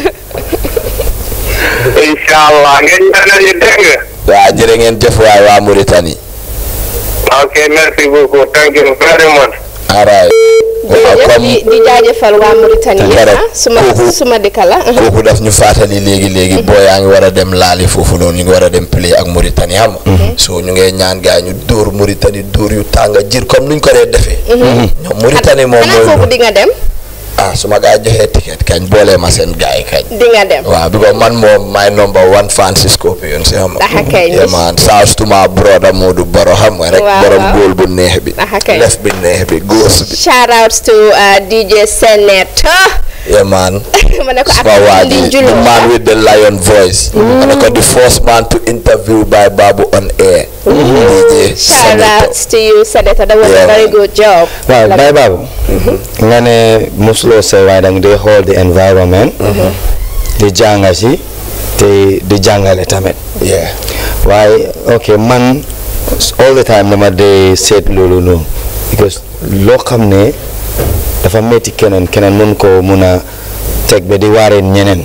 incha allah ngeen ñaanal ñu dégg nga. waaw jërë ngeen jëf waay waa Mauritanie ok merci beaucoup thank you very much. alright waaw jërëjëf comme di di jaajëfal waa Mauritanie Nga rek ah suma kooku- suma dëkk la kooku daf ñu fàttali léegi léegi boo yaa ngi war a dem laali foofu noonu ñu ngi war a dem play ak Mauritanie xam nga so ñu ngee ñaan gaa ñu dóor Mauritanie dóor yu tàng jir comme nuñ ko dee defee ñoom Mauritanie moom xanaa foofu mooy di nga dem ah su ma gaa joxee ticket kañ boolee ma seen gaa yi kañ di nga dem waaw because man moom my number one fan si Scorpion si xam nga Aha kay. yeah man shouts to my brother Modou Baro xam nga rek Waaw, borom waaw. góol bu neex bi Aha kay. lef bi neex bi góos bi shout outs to uh, DJ Senator yeah man ma ne ko ak Suma waa Ndi ji Julo the man with the lion voice ma ne ko the first man to interview by Babu on air DJ shout Senator outs to you Senator that was a Yeah. very good job waaw bay baabu nga ne musuloo say waaye danga dee xool the environment di jànga si te di jàngale tamit yeah waaye ok man all the time dama dee seet loolu noonu because loo xam ne dafa metti keneen keneen mun ko mun a teg ba di waareen ñeneen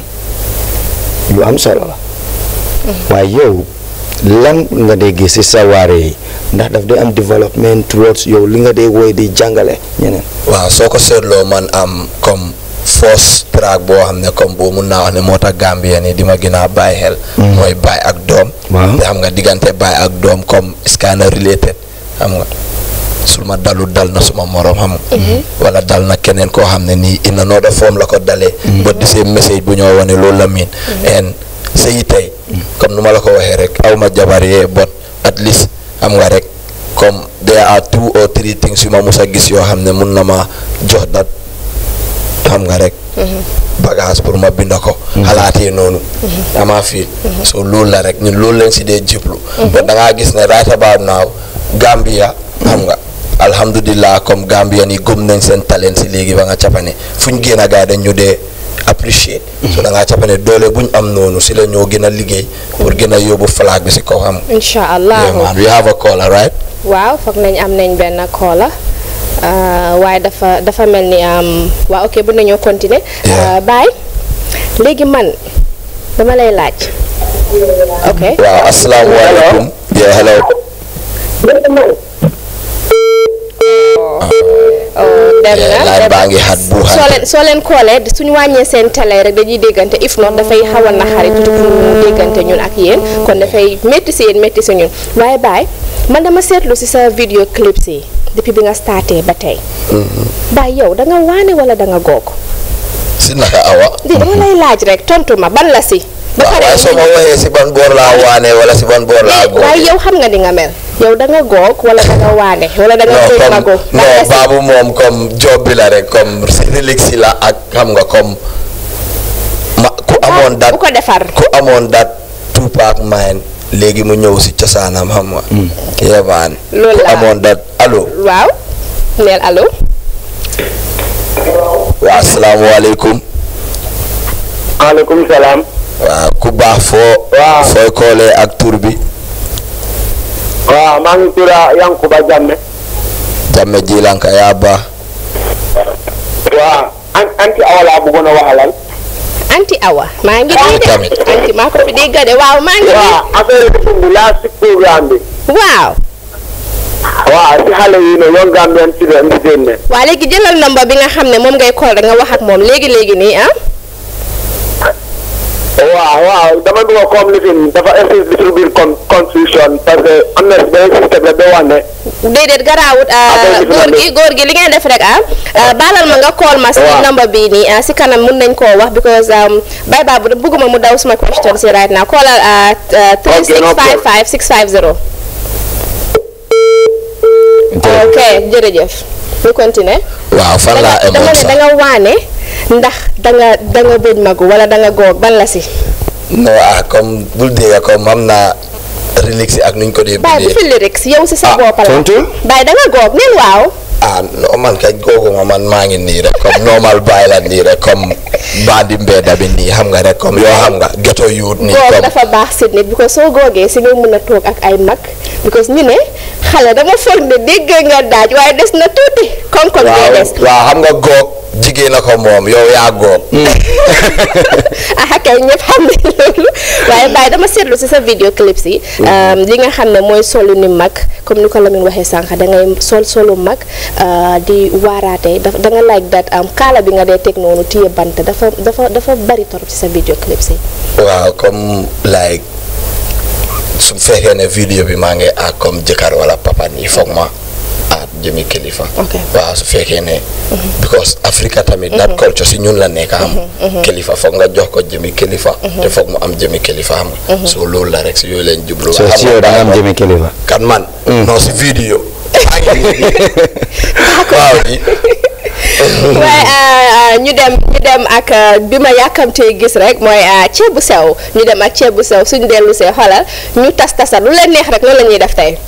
lu am solo la waaye yow lan nga dee gis si sa waare yi ndax daf dee am development towards yow li nga dee woy di jàngale ñeneen waaw soo ko seetloo man am comme force track boo xam ne comme boo mun naa wax ne moo tax Gambien yi di ma gën a bàyyi xel mooy baay ak doom Waaw. te xam nga diggante baay ak doom comme is kind of related xam nga su ma dalu dal na suma morom xam nga wala dal na keneen koo xam ne nii in another form la ko dalee but the same message bu ñoo wane loolu la miin and sëyi tey comme nu ma la ko waxee rek aw ma jabar yee but at least xam nga rek comme there are two or three things yu ma mus a gis yoo xam ne mun na ma jox dat xam nga rek bagage pour ma binda ko xalaatee noonu dama fiil so loolu la rek ñun loolu leen si dee jublu but da ngaa gis ne right about now Gambia xam nga alhamdulillah comme Gambian yi gëm nañ seen talent si léegi ba nga capane fu ñu génn a gars dañ ñu dee appreciate so da ngaa capane doole bu ñu am noonu si la ñoo gën a liggéey pour gën a yóbbu flag bi si kaw xam nga incha allah yeah man we have a caller right waaw foog nañ am nañ benn koola waaye dafa dafa mel ni am waaw ok bu nañoo continuer baay léegi man dama lay laaj ok waaw asalaamaaleykum yeah hello dem Yeah, na line baa ngi xat bu soo leen soo leen koolee suñu wàññee seen télé rek dañuy déggante if not dafay xaw a naxari tuuti pour ñu déggante ñun ak yéen kon dafay métti si yéen métti si ñun waaye baay man dama seetlu si sa vidéo clips yi depuis bi nga starté ba tey baay yow da nga waane wala da nga goog si naka awa di dama lay laaj rek tontu ma ban la si ba waaw pare waaye soo ma waxee si ban boor laa waane wala si ban boor laa góor waaye yow xam nga di nga mel yow da nga goog wala da nga waane wala da nga non bëgg comme mago non baabu moom comme job bi la rek comme si relix si la ak xam nga comme ma ku amoon dat bu ko defar ku amoon dat Tupac mine léegi mu ñëw si cosaanam xam nga yebaan Loolu ku la. amoon dat allo waaw neel allo waa asalaamaaleykum maaleykum salaam. waaw ku baax foo fooy koolee ak tur bi waaw maa ngi tudd Yankuba Jamme. jamme jilanka yaa baax waaw an anti awa laa bëggoon a waxalal. anti awa maa ngi nii de anti maa ko fi dégg de waaw maa ngi waaw affaire bi laa si programme bi. waaw waaw si xale yi ne yoon Gambian children di génne. waa léegi jëlal number bi nga xam ne moom ngay call rek nga wax ak moom léegi léegi nii ah waaw waaw dama bëgg a comme lifin dafa insiste little bit con confusion parce que am na benn système la ba wax ne. déedéet garaawut ah, góor gi góor gi li ngay def rek ah ah, baalal ma nga call ma si number bii nii ah, si kanam mun nañ koo wax because um, bay baa bu bëgguma mu daw suma question si right now callal ah, ah, 3655 650 ok jërëjëf ñu continuer waaw fan laa dama emoon ne sax da nga waane ndax da nga da nga bëj magu wala da nga goog ban la si non ah comme bul dégg comme xam naa relics yi ak nuñ ko dee Baye bu bindee fi lyrics yow si sa bopp la tontu Baye da nga góob neen waaw ah non man kañ googu ma man maa ngi nii rek comme normal bàyyi la nii rek comme bandi mbedda bi nii xam nga rek comme yoo xam nga ghetto youth nii góob comme dafa baax si nit because soo góogee si nga mën a toog ak ay mag because ñu ne xale dama foog ne dégg nga daaj waaye des na tuuti koŋ-koŋ bee waaw des waaw xam nga goog jigéen a ko moom yow yaa goog ah kay ñëpp xam ne loolu waaye Baye dama seetlu si sa vidéo clips yi li nga xam ne mooy solu ni mag comme ni ko Lamine waxee sànq da ngay sol solu mag ah, di waaraate da da nga like that am kaala bi nga dee teg noonu téye bant dafa dafa dafa bari torop ci sa vidéo clips yi waaw comme like su fekkee ne vidéo bi maa ngi ak comme jëkkër wala papa nii foog ma aat jëmi kilifa waaw su fekkee ne because Africa tamit that culture si ñun la nekk am kilifa foog nga jox ko jëmi kilifa te foog mu am jëmi kilifa xam nga so loolu la rek si yooyu leen jublu so xam si nga yow da nga am Baye jëmi kilifa kan man non si vidéo waaw ji waaye ah, ñu dem ñu dem ak ah, bi ma yàkkamtee gis rek mooy ah, ceeb bu sew ñu dem ak ceeb bu sew suñ dellu see xoolal ñu tas tasar lu leen neex rek loolu la ñuy def tey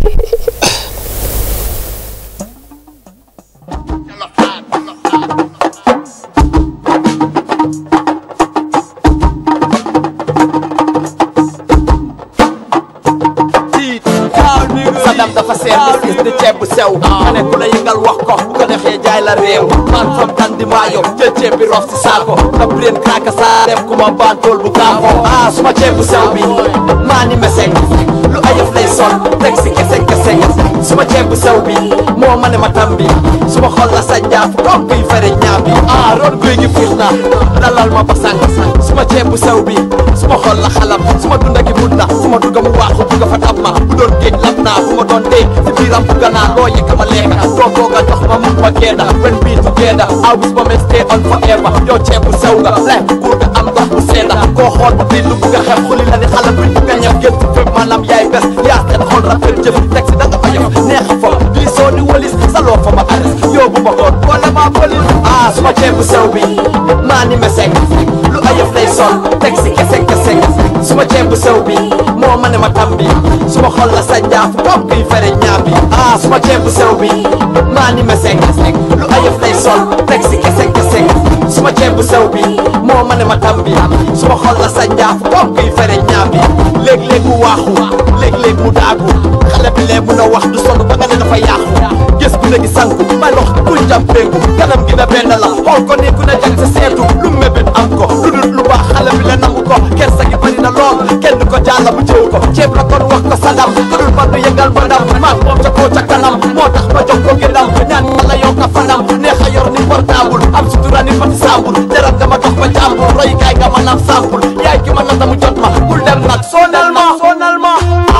sadam dafa seer bis gis di ceeb bu sew nga ne ku la yëngal wax ko bu ko defee jaay la réew man fam tan di maayo jël ceeb bi rof si saako nga breen kraaka saa dem ku ma bantool bu kaako ah suma ceeb bu sew bi maa ni meseng lu ayëf lay sol teg si keseng keseng suma ceeb bu sew bi moo ma ne ma tam bi suma xol la sa jaaf comme kuy fere ñaam bi ah roon guy gi fuus na dalal ma basang suma ceeb bu sew bi suma xol la xalam suma dunda gi mun na suma dugga mu waaxu bugga fa tab ma bu doon géej lab naa bu ma doon dee si biiram bugga naa loo yëkka ma lekka doo tooga jox ma mun ma geeda when we together I wish ma stay on forever yow ceeb bu sew nga lekk buur nga am ndox bu seeda koo xool ba fii lu bugga xew xuli la ni xala buñ bugga ñëw gën si fépp maanaam yaay bes yaa seen xol rafet jëf teg si da nga oyof neex fa bii soo ni walis saloo fa ma aris yóbbu ma koon boole ma polis ah suma ceeb bu sew bi maa ni meseng lu ayëf lay sol teg si keseng keseng suma ceeb bu sew bi moo ma ne ma tam bi suma xol la sa jaaf comme kuy fere ñaam bi ah suma ceeb bu sew bi maa ni meseng lu ayëf lay sol teg si keseng keseng suma ceeb bu sew bi moo ma ne ma tam bi suma xol la sa jaaf comme kuy fere ñaam bi léeg-léeg mu waaxu léeg-léeg mu daagu xale bi lee mun a wax du sonn ba nga ne dafa yàqu gis ku ne gi sanku may lox kuy jam péngu kanam gi na benn la xool ko ni ku ne jag sa seetu lu mébét am ko lu dul lu baax xale bi la nangu ko kersa gi bari na lool kenn ko jàlla bu jëw ko ceeb la kon wax ko sadam lu dul man du yëngal ba ndam maag moom ca koo ca kanam moo tax ma jox ko gënam ñaan yàlla yokk a fanam neex a yor ni portable am sutura ni pati sambul jaram dama dox ba jàmbur roy kaay nga ma nam sampul yaay ki ma nata mu jot ma bul dem nag sonal ma sonal ma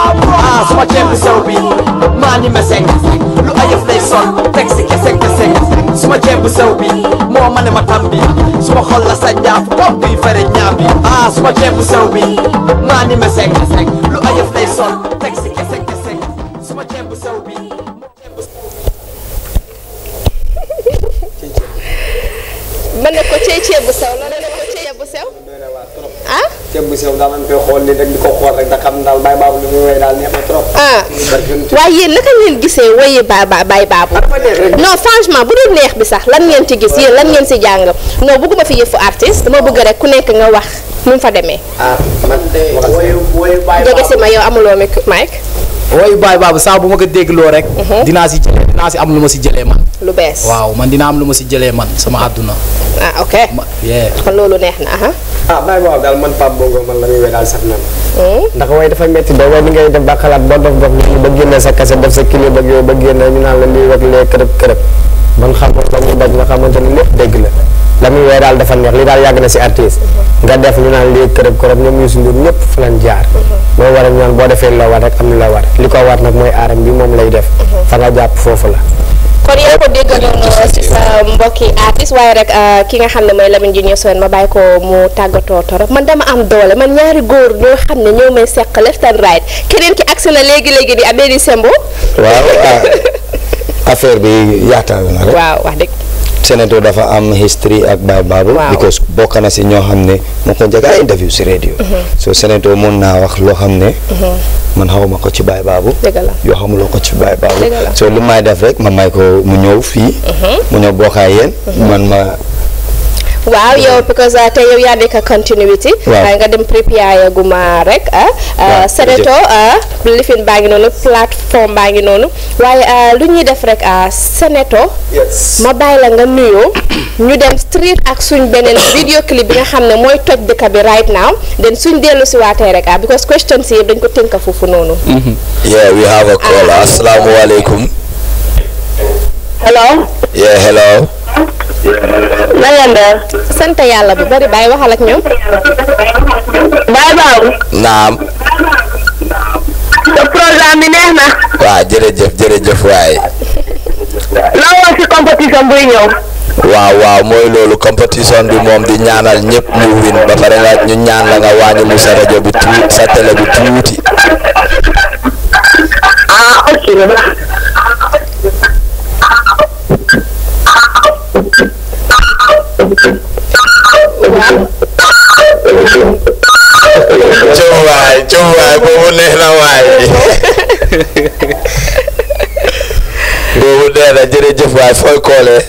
ah suma ceeb bu sew bi maa ni meseng lu ayëf lay sol teg si keseng keseng suma ceeb bu sew bi moo ma ne ma tam bi suma xol la sa jaaf comme kuy fere ñaam bi ah suma ceeb bu sew bi maa ni meseng lu ayëf lay sol teg si keseng keseng suma ceeb bu sew bi mën na ko cee ceeb bu sew loolu la ko ceeb bu sew ah ceeb bu sew daal man koy xool ni rek di ko xool rek da xam daal bàyyi baabu li muy woy daal neex na trop ah waaye yéen naka ngeen gisee woyi ba ba bay baabu non franchement bu dul neex bi sax lan ngeen ci gis yéen lan ngeen si jàng non bëgguma fi yëfu artiste dama bëgg rek ku nekk nga wax nu mu fa demee ah man de woyu woyu bàyyi jege si ma yow amuloo mic mic woyu baay baabu saa bu ma ko dégloo rek dinaa si jëlee dinaa si am lu ma si jëlee man lu bees waaw man dina am lu ma si jëlee man sama àdduna ah ok yeah kon loolu neex na aha ah bàyyi baabu daal man Pape Bongo man la muy woy daal sax na ndax woy dafa métti de woy ni ngay def ba xalaat ba dof dof ñu ba génne sa kase def sa kilo ba yooyu ba génne ñu naan la lii wak lee kërëb kërëb man xam la muy daj nga xamante ni lépp dégg la la muy woy daal dafa neex li daal yàgg na si artiste nga def ñu naan lii kërëb kërëb ñoom Youssou Ndour ñëpp fa lañ jaar moo war a ñu naan boo defee la war rek am la war li ko war nag mooy aaram bi moom lay def fa nga jàpp foofu la kon yaa ko dégg noonu si sa mbokki artiste waaye rek ki nga xam ne mooy Lamine Junior Sowen ma bàyyi ko mu tàggatoo torop man dama am doole man ñaari góor ñoo xam ne ñoo may seq left and right keneen ki agsi na léegi léegi di Abedi Sembo waaw ah affaire bi yaatal na rek. waaw wax dëgg Senator dafa am history ak Baye Babou because bokk na si ñoo xam ne moo ko njëkk a interview si radio so Senator mun naa wax loo xam ne man xawma ko ci Baye Babou dëgg la yoo xamuloo ko ci Baye Babou Dëgg la. so lu may def rek ma may ko mu ñëw fii mu ñëw bokkaay yéen man ma waaw yow because uh, te yow yaa nekk continuity Waaw. uh, nga dem prépare guma rek ah Waaw, Senator ah lifin baa ngi noonu plateforme baa ngi noonu waaye ah, lu ñuy def rek ah Senator ma bàyyi la nga nuyoo ñu dem street ak suñ beneen video clip bi nga xam ne mooy toj dëkk bi right now then suñ dellu si waatee rek ah because questions yi yëpp dañ ko tënk foofu noonu Yeah, we have a caller. Assalamu alaikum. hello Yeah, hello. na ngeen def sant yàlla bu bari bàyyi waxal ak ñoom Baye Babou Naam. sa programme bi neex na Waa jërëjëf jërëjëf waay. loo wax ci compétition buy ñëw waaw waaw mooy loolu compétition bi moom di ñaanal ñëpp ñu win ba pare nga ñu ñaan la nga wàññi lu sa rajo bi tuuti sa télé bi tuuti. ah ok cum waay cum waay boobu neex na waay boobu neex na jërëjëf waay fooy koolee.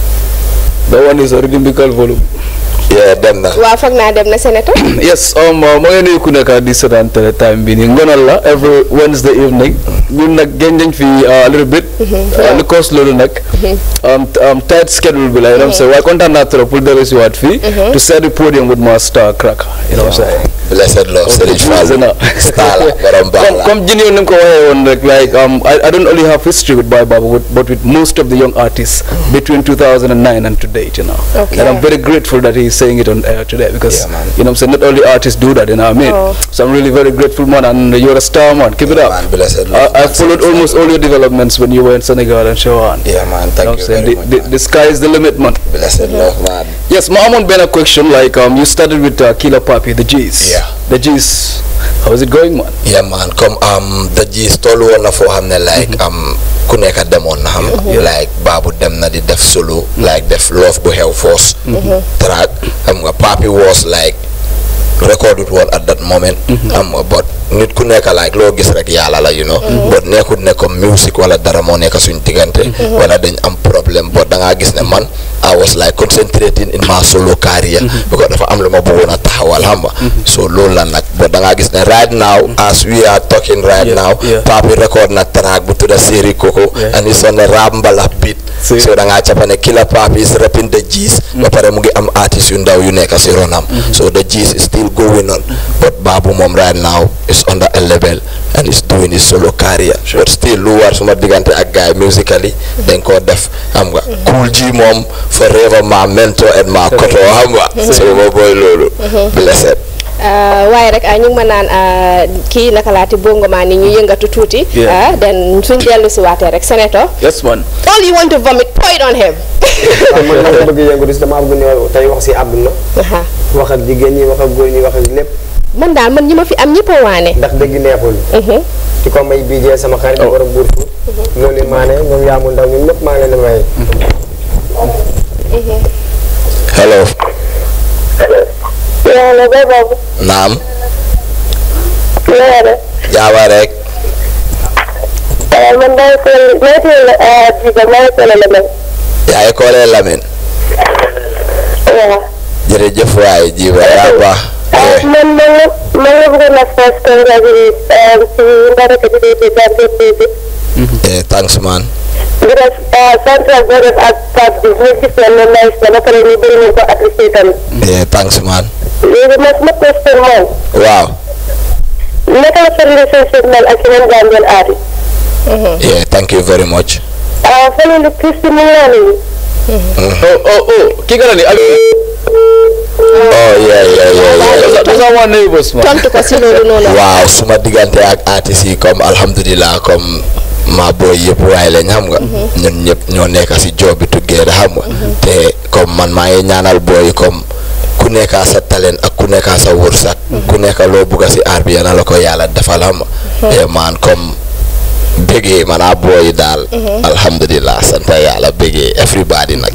The one is already musical volume. Yeah, dem na. waaw foog naa dem na Senator yes um moo ngi nuyu ku nekk di seetaan télé time bi nii ngonal la every Wednesday evening ñun nag génn nañ fi a little bit lu cause loolu nag um um tight schedule bi la you know what I'm saying waaye kontaan naa trop pour dellu si waat fii to set the podium with my star cracker you know what I'm saying Blessed Lord Serigne Fallou star la borom baax comme la. comme jini ni mu ko waxee woon rek like um I, I don't only have history with Baye Babou but, but with most of the young artists between 2009 and to date you know Okay. and I'm very grateful that he's saying it on air today because you know what I'm saying not only artists do that you know what I mean Oh. so I'm really very grateful man and you're a star man keep it up Blessed I, I followed almost all your developments when you were in Senegal and so on Yeah man, thank you very the, much. the, the sky is the limit man Blessed Lord man. Yes, Mahamon Ben a question like um you started with uh, Killer Papi, the G's. Yeah. The G's. How's it going man? Yeah man, comme um the gist tollu woon na foo xam ne like um ku nekk demoon na xam nga like Babou dem na di def solo like def love bu xew force track xam nga Papi was like recorded woon at that moment xam nga but nit ku nekk like loo gis rek yàlla la you know but nekkut ne comme music wala dara moo nekk suñ diggante wala dañ am problème but da ngaa gis ne man I was like concentrating in my solo career because dafa am lu ma bëggoon a taxawal xam nga so loolu la nag but da ngaa gis ne right now as we are talking right now Papi record na track bu tudda Seri Koko and it's on the rap mbalax beat so da ngaa cappa ne Killer Papi is rapping the G's ba pare mu ngi am artiste yu ndaw yu nekk si ronam so the G's is still going on but Babou moom right now is under a level and is doing his solo career but still lu war suma diggante ak gars yi musically dañ koo def xam nga Cool G moom forever my mentor and my koto xam nga so ma booy loolu blessed Uh, waaye rek ah, ñu ngi ma naan ah, kii naka laati bongo maa ni ñu yëngatu tuuti. Yeah. ah then suñ dellu si waatee rek Senator. Yes man. all you want to vomit pour it on him. waaw man dama bëgg yëngu dis dama bëgg ñëw tey wax si àdduna wax ak jigéen ñi wax ak góor ñi wax ak lépp man daal man ñi ma fi am ñëpp a waane. ndax dëgg neexul ci ko may bijee sama xarit di borom buur fu loolu maane ñoom yaamu ndaw ñun ñëpp maa ngi leen di may hello yàlla Baye Babou naam nee na jaaba rek man maa ngi koy maa ngi koy jiital maa ngi koy la mel yaa ngi koolee Lamin waaw jërëjëf waay jiba yaa baax man man la man la bëggoon a first congratulate si mbaraka bi di Gambia Music eh thanks man di def central boo def ak Pape bi ñu gis ne ne nice na ba pare ñu bëri ñu ko apprécié tamit eh thanks man léegi nag ma question mooy waaw naka la sa relationship mel ak yeneen Gambian artist yeah thank you very much ah fële lu Christy mu ngi laa nuyu Oh oh oh ki nga ni Ali. oh yeah yeah yeah yeah Those are one neighbors man. tontu ko si loolu noonu. waaw suma diggante ak artistes yi comme alhamdulilah comme ma booy yëpp waaye lañ xam nga ñun ñëpp ñoo nekk si job bi together xam nga te comme man maa ngi ñaanal booy comme ku nekka sa talent ak ku nekka sa wërsëg ku nekka loo bugga si aar bi yal na la ko yàlla defal xam nga te man comme bëggee man a booy daal alhamdulilah sant yàlla bëggee everybody nag ñëpp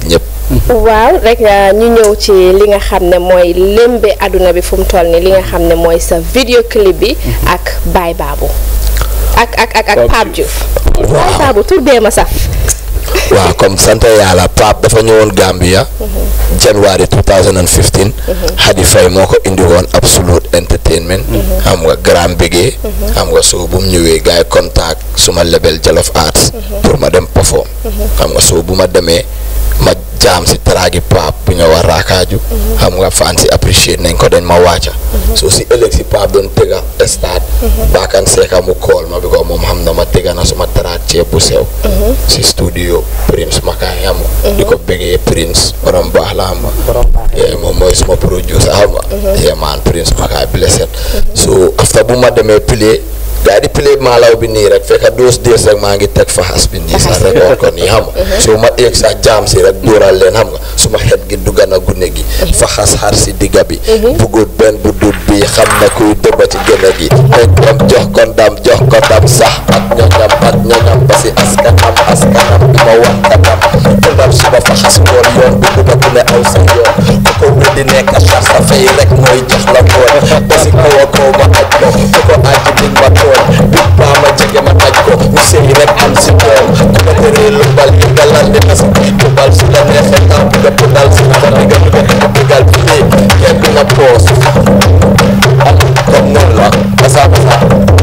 waaw rek uh, ñu ñëw ci li nga xam ne mooy lémbe àdduna bi fu mu toll nii li nga xam ne mooy sa vidéo clip bi ak Baye Babou ak ak ak ak Pape Diouf Baye Babou tur bee ma saf waaw comme sant yàlla Pape dafa ñëwoon Gambia January 2015 Hadi Faye moo ko indi woon Absolute Entertainment xam nga grand bégee xam nga soo bu mu ñëwee gars yi contact suma label Jolof Arts pour ma dem perform xam nga soo bu ma demee ma jaam si traagi Pape bu ñëw a raakaaju xam nga fan si apprécier nañ ko dañ ma wàcca soo si ëllëg si Pape doon tëgga stade baakan seeka mu kool ma bi ko moom xam na ma tëgga na suma traag ceeb bu sew si studio Prince Makaay xam nga di ko bëggee Prince borom baax la xam nga yee moom mooy suma producer xam nga yee man Prince Makaay blessed so after bu ma demee play gaa di play maalaw bi nii rek fekk doos dees rek maa ngi teg faxas bi nii sax record ko nii xam nga so ma eeg sax jaam si rek dóoral leen xam nga suma xet gi dugga na gune gi faxas xar si digga bi bugut benn bu dut bi xam na kuy dëbba ci gëne gi teg dem jox ko ndam jox ko ndam sax ak ñoñam ak ñoñam ba si askanam askanam bi ma wax kanam te ndam suba faxas ngoon yoon bi bu ku ne aw sa yoon ku ko weddi nekk xar sa fay rek mooy jox la koon ba si kaw a kaw ma aj ko ku ko aj dig ma tooñ bi baa ma jege ma taj ko ñu sëy rek am si doom ku ma teree lu bal yi nga lan di tas bu bal su la neexee taw bi nga dal si ma digga digga digga diggal bi nii kenn du na poos comme noonu la basa basa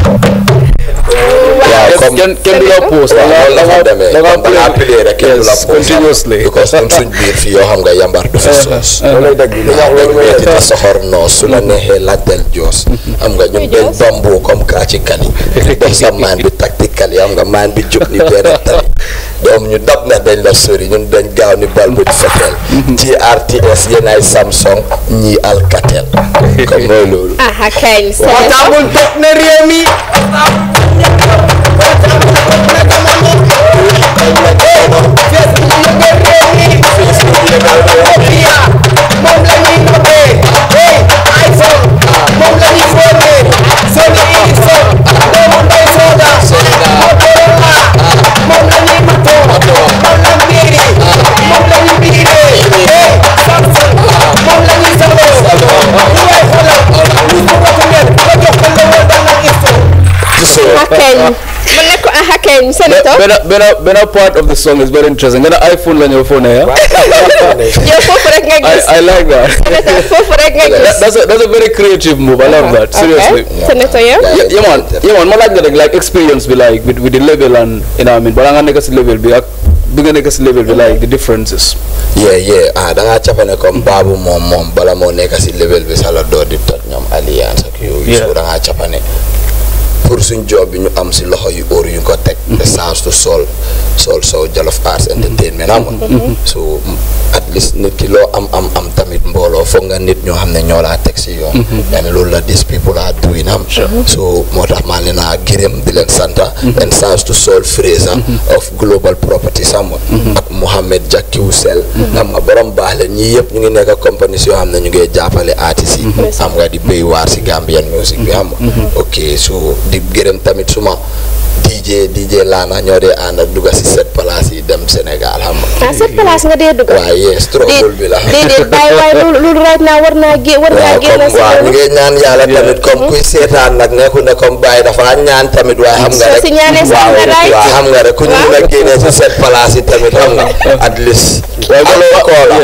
waaw comme kenn kenn du la poos da nga la fa demee da nga comme da ngaa play rek kenn du la yes poos continuously because comme suñ biir fii yoo xam nga yambar du fi soos waaw dañ metti te soxor noos su la neexee laajteel joos xam nga ñun dañ bamboo comme kaa ci kali def sa maan bi tactical yi xam nga maan bi jóg ni benn tali doom ñu dab na dañ la sori ñun dañ gaaw ni bal bu feteel GRTS yéen ay Samsung ñii Alcatel comme mooy loolu ah kañ Portable toog na réew mi moom la ñuy noppee hey iPhone moom la ñuy fóonee Sony Ericsson doomu ndey Soda Motorola moom la ñuy matoo moom la biiri moom la ñuy biiree hey Samsung moom la ñuy saloo ñu way xoolal ñu ko ko mel nga jox ko lewal dana info Hakeñ mu ne ko ah Hakeñ Senator benn benn benn part of the song is very interesting nga ne iPhone la ñëw phone ya yow foofu rek nga I, gis I like that. Senator foofu rek nga That- gis that's a that's a very creative move. I love that. Seriously. Senator yow Yeah, yeah man, yeah man, ma laaj la rek like experience bi like with, with the level and you know what I mean balaa nga nekk si level bi ak bi nga nekk si level bi like the differences. yeah yeah ah da ngaa capane comme baabu moom moom bala moo nekk si level bi sa la door di toj ñoom alliance ak yooyu Yeah. so da ngaa capane pour suñ job bi ñu am si loxo yu óor yu ñu ko teg the chance to sol sol so Jollof Arts Entertainment xam nga so at least nit ki loo am am am tamit mbooloo foog nga nit ñoo xam ne ñoo laa teg si yoon and loolu la these people are doing am so moo tax maa leen a gërëm di leen santa and chance to sol Fraser of global property xam nga ak Mohamed Jakiw Sel xam nga borom baax la ñii yëpp ñu ngi nekk compagnies yoo xam ne ñu ngi jàppale artistes yi xam nga di béy waar si Gambian music bi xam nga ok so di gërëm tamit suma DJ DJ Lana ñoo dee ànd ak dugga si set place yi dem Sénégal xam nga ah cette place nga dee dugg waaye yes trouble bi la déedéet bàyyi waaye loolu loolu right now war naa gé war naa waaw génn comme si waaw ñu loolu ngi ñaan yàlla tamit comme kuy seetaan nag nekku ne comme bàyyi dafa ñaan tamit waaye xam nga Soo rek si ñaanee sax waaw nga right. waaw xam nga rek ku ñu mën a génnee si set place yi tamit xam nga at least allo Kola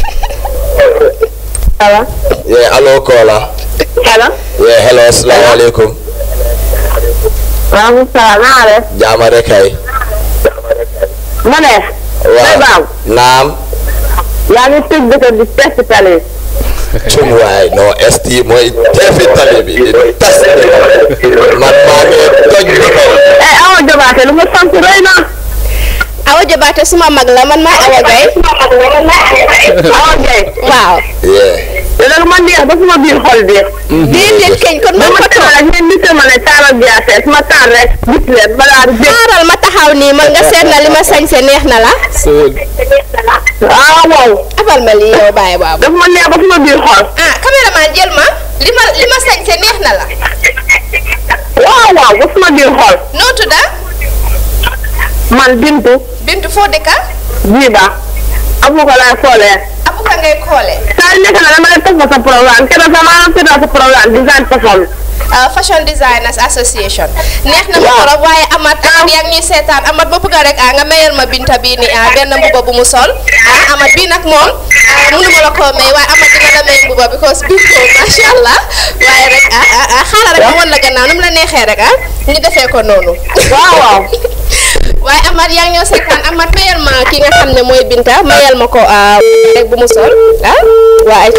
Hello. yeah allo Kola Hello. yeah hello asalaamaaleykum Waaleykum salaam naa def. jaama rek kay ma ne. waaw Baam. naam yaa ngi tëj dëkk di test tali. cum waay non ST mooy teefi tali bi di tas man maa ngi toj bi ko eh Awa Jobaate lu nga sant rëy na. Awa Jobaate suma mag la man maay Awa Gaye Awa Gaye. waaw yeah te loolu ma neex ba suma biir xol bi. déedéet keñ kon man ma ma taal rek ngeen nit ma ne taalal biyaase ma taal rek gis leen balaa di dégg. xaaral ma taxaw nii man nga seet na li ma sañse neex na la So ah waaw. abal ma lii yow bàyyi baabu daf ma neex ba suma biir xol. ah caméraman jël ma li ma li ma sañse neex na la waaw waaw ba suma biir xol. noo tudda man Bintu. Bintu foo dëkka Jiba. abu ko laay xoolee. abu ko ngay xoolee. saa yu nekk na dama leen topp sa programme keroog sama seetaan sa programme design fashion. Fashion Designers Association neex na ma trop waaye amat amat yaa ngi ñuy seetaan amat ba bëgg rek ah nga mayal ma binta bii ni ah benn mbuba bu mu sol ah amat bii nag moom mënuma la koo may waaye amat dina la may mbuba because bii ko macha allah waaye rek ah ah ah xaaral rek ma wan la gannaaw nu mu la neexee rek ah ñu defee ko noonu. waaw waaw. waaye amat yaa ngi ñoo seetaan amat mayal ma ki nga xam ne mooy binta mayal ma ko rek bu mu sol ah waa ay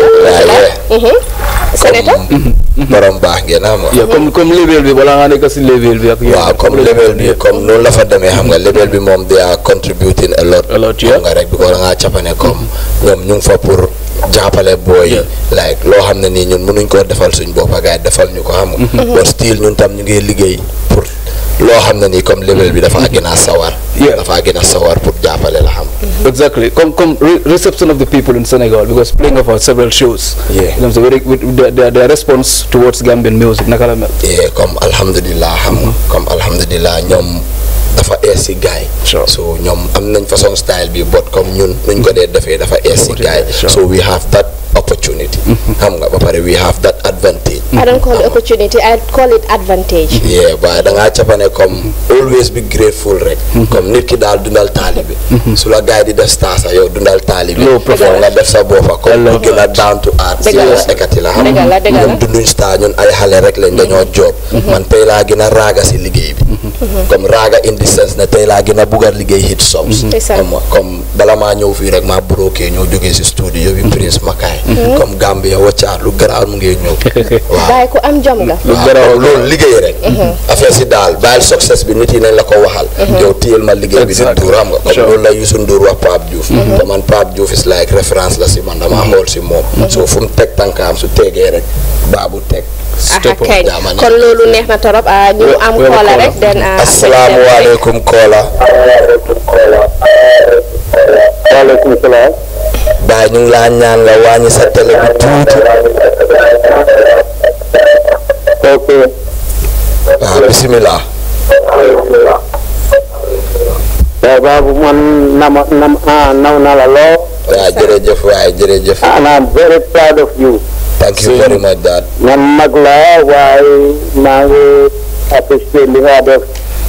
Senator borom baax ngeen xam nga. comme comme level bi balaa nga nekk si level bi ak. waaw comme level bi comme noonu la fa demee xam nga level bi moom they are contributing a lot. a lot xam nga rek bi ko da ngaa capane comme ñoom ñu ngi fa pour jàppale booy like loo xam ne nii ñun mënuñ koo defal suñ bopp gars yi defal ñu ko xam nga. but still ñun tam ñu ngi liggéey pour loo xam ne nii comme level bi dafa gën a sawar. dafa gën a sawar pour jàppale la xam. Exactly. Come, come, re reception of the people in Senegal because playing of several shows. Yeah. You know, so very, with their, their, their response towards Gambian music. Naka la mel. Yeah, comme alhamdulillah xam nga comme alhamdulillah ñoom dafa ees si gaay so ñoom am nañ façon style bi but comme ñun nuñ ko dee defee dafa ees si gaay so we have that opportunity xam nga ba pare we have that advantage I don't call it opportunity I call it advantage. yeah waaye da ngaa capane comme always be grateful rek comme nit ki daal dundal taalibe su la gaay di def star sa yow dundal taalibe yow nga def sa boppa comme ku gën a down to earth Dëgg la. serious ekati la xam Dëgg la, dëgg la. ñun dunduñ star ñun ay xale rek lañ dañoo job man tey laa gën a raaga si liggéey bi comme raaga in the sense ne tey laa gën a bugg a liggéey hit songs Ndeysaan. xam nga comme bala maa ñëw fii rek maa broké ñoo jógee si studio bi Prince Makai Mhm. comme Gambia waccaat lu garaaw mu ngi ñëw waaw bàyyi ko am jom nga. waaw loolu liggéey rek affaire si daal bàyyil success bi nit yi nañ la ko waxal yow téyel ma liggéey bi di Ndour xam nga comme loolu la Youssou Ndour wax Pape Diouf te man Pape Diouf is like référence la si man damaa xool si moom so fu mu teg tànkaam su tegee rek baabu teg aha kañ kon loolu neex na torop ah, ñu am koola rek den ah, asalaamualeykum Koola waaleykum salaam baay ñu ngi laa ñaan nga wàññi sa télé bi tuuti ok waaw bisimilah waaw baabu man nama nam ah naw na la loo. waaw jërëjëf waay jërëjëf and I'm very proud of you. thank you very much dad man mag la waaye maa ngi apprécié li nga def.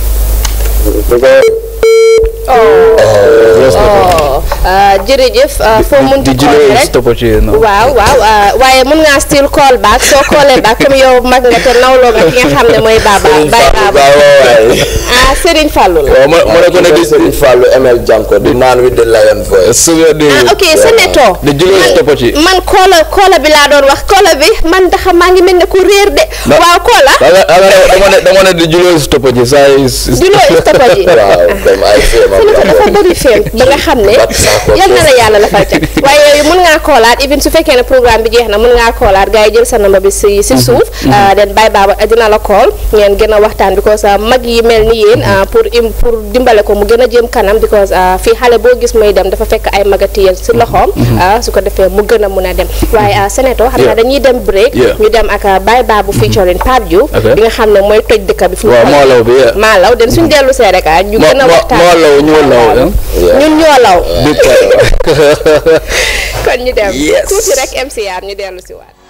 oh ah, jërëjëf ah, foo mun di di call jëlee rek stoppage yi no. waaw waaw ah, waaye mun ngaa still call back soo callee back comme yow mag nga te nawloo nga ki nga xam ne mooy Baba Baye Baba ah Serigne Fallou la. waaw ma ma ne ko ne di Serigne Fallou ML Janko the man with the lion voice ah ok Senator di jëlee stoppage yi. man koola koola bi laa doon wax koola bi man tax maa ngi mel ne ku réer de waaw koola Danga danga dama ne dama ne di jëlee stoppage yi saa yi. Jëlee stoppage yi. waaw comme ay féema Senator dafa bëri feem ba nga xam ne yal na la yàlla la fal ca waaye yooyu mun ngaa koolaat even su fekkee ne programme bi jeex na mun ngaa koolaat gars yi jël sa number bi si si suuf ah, den Baye Baba dina la call ngeen gën a waxtaan because ah, mag yi mel ni yéen ah, pour im pour dimbale ko mu gën a jëm kanam because ah, fii xale boo gis muy dem dafa fekk ay magatiyel si loxoom ah, su ko defee mu gën a mun a dem waaye ah, Senator xam naa Yeah. dañuy dem break Yeah. ñu dem ak ah, Baye Baba featuring Pape Diouf Okay. bi nga xam ne mooy toj dëkk bi fu mu waaw toll. Maalaw bi yeah. Maalaw den suñ dellu see rek ah, ñu Ma- gën a ma- waxtaan Maalaw ñoo law. ñun ñoo law Big time. kon ñu dem Yes. tuuti rek MCR ñu dellu si waat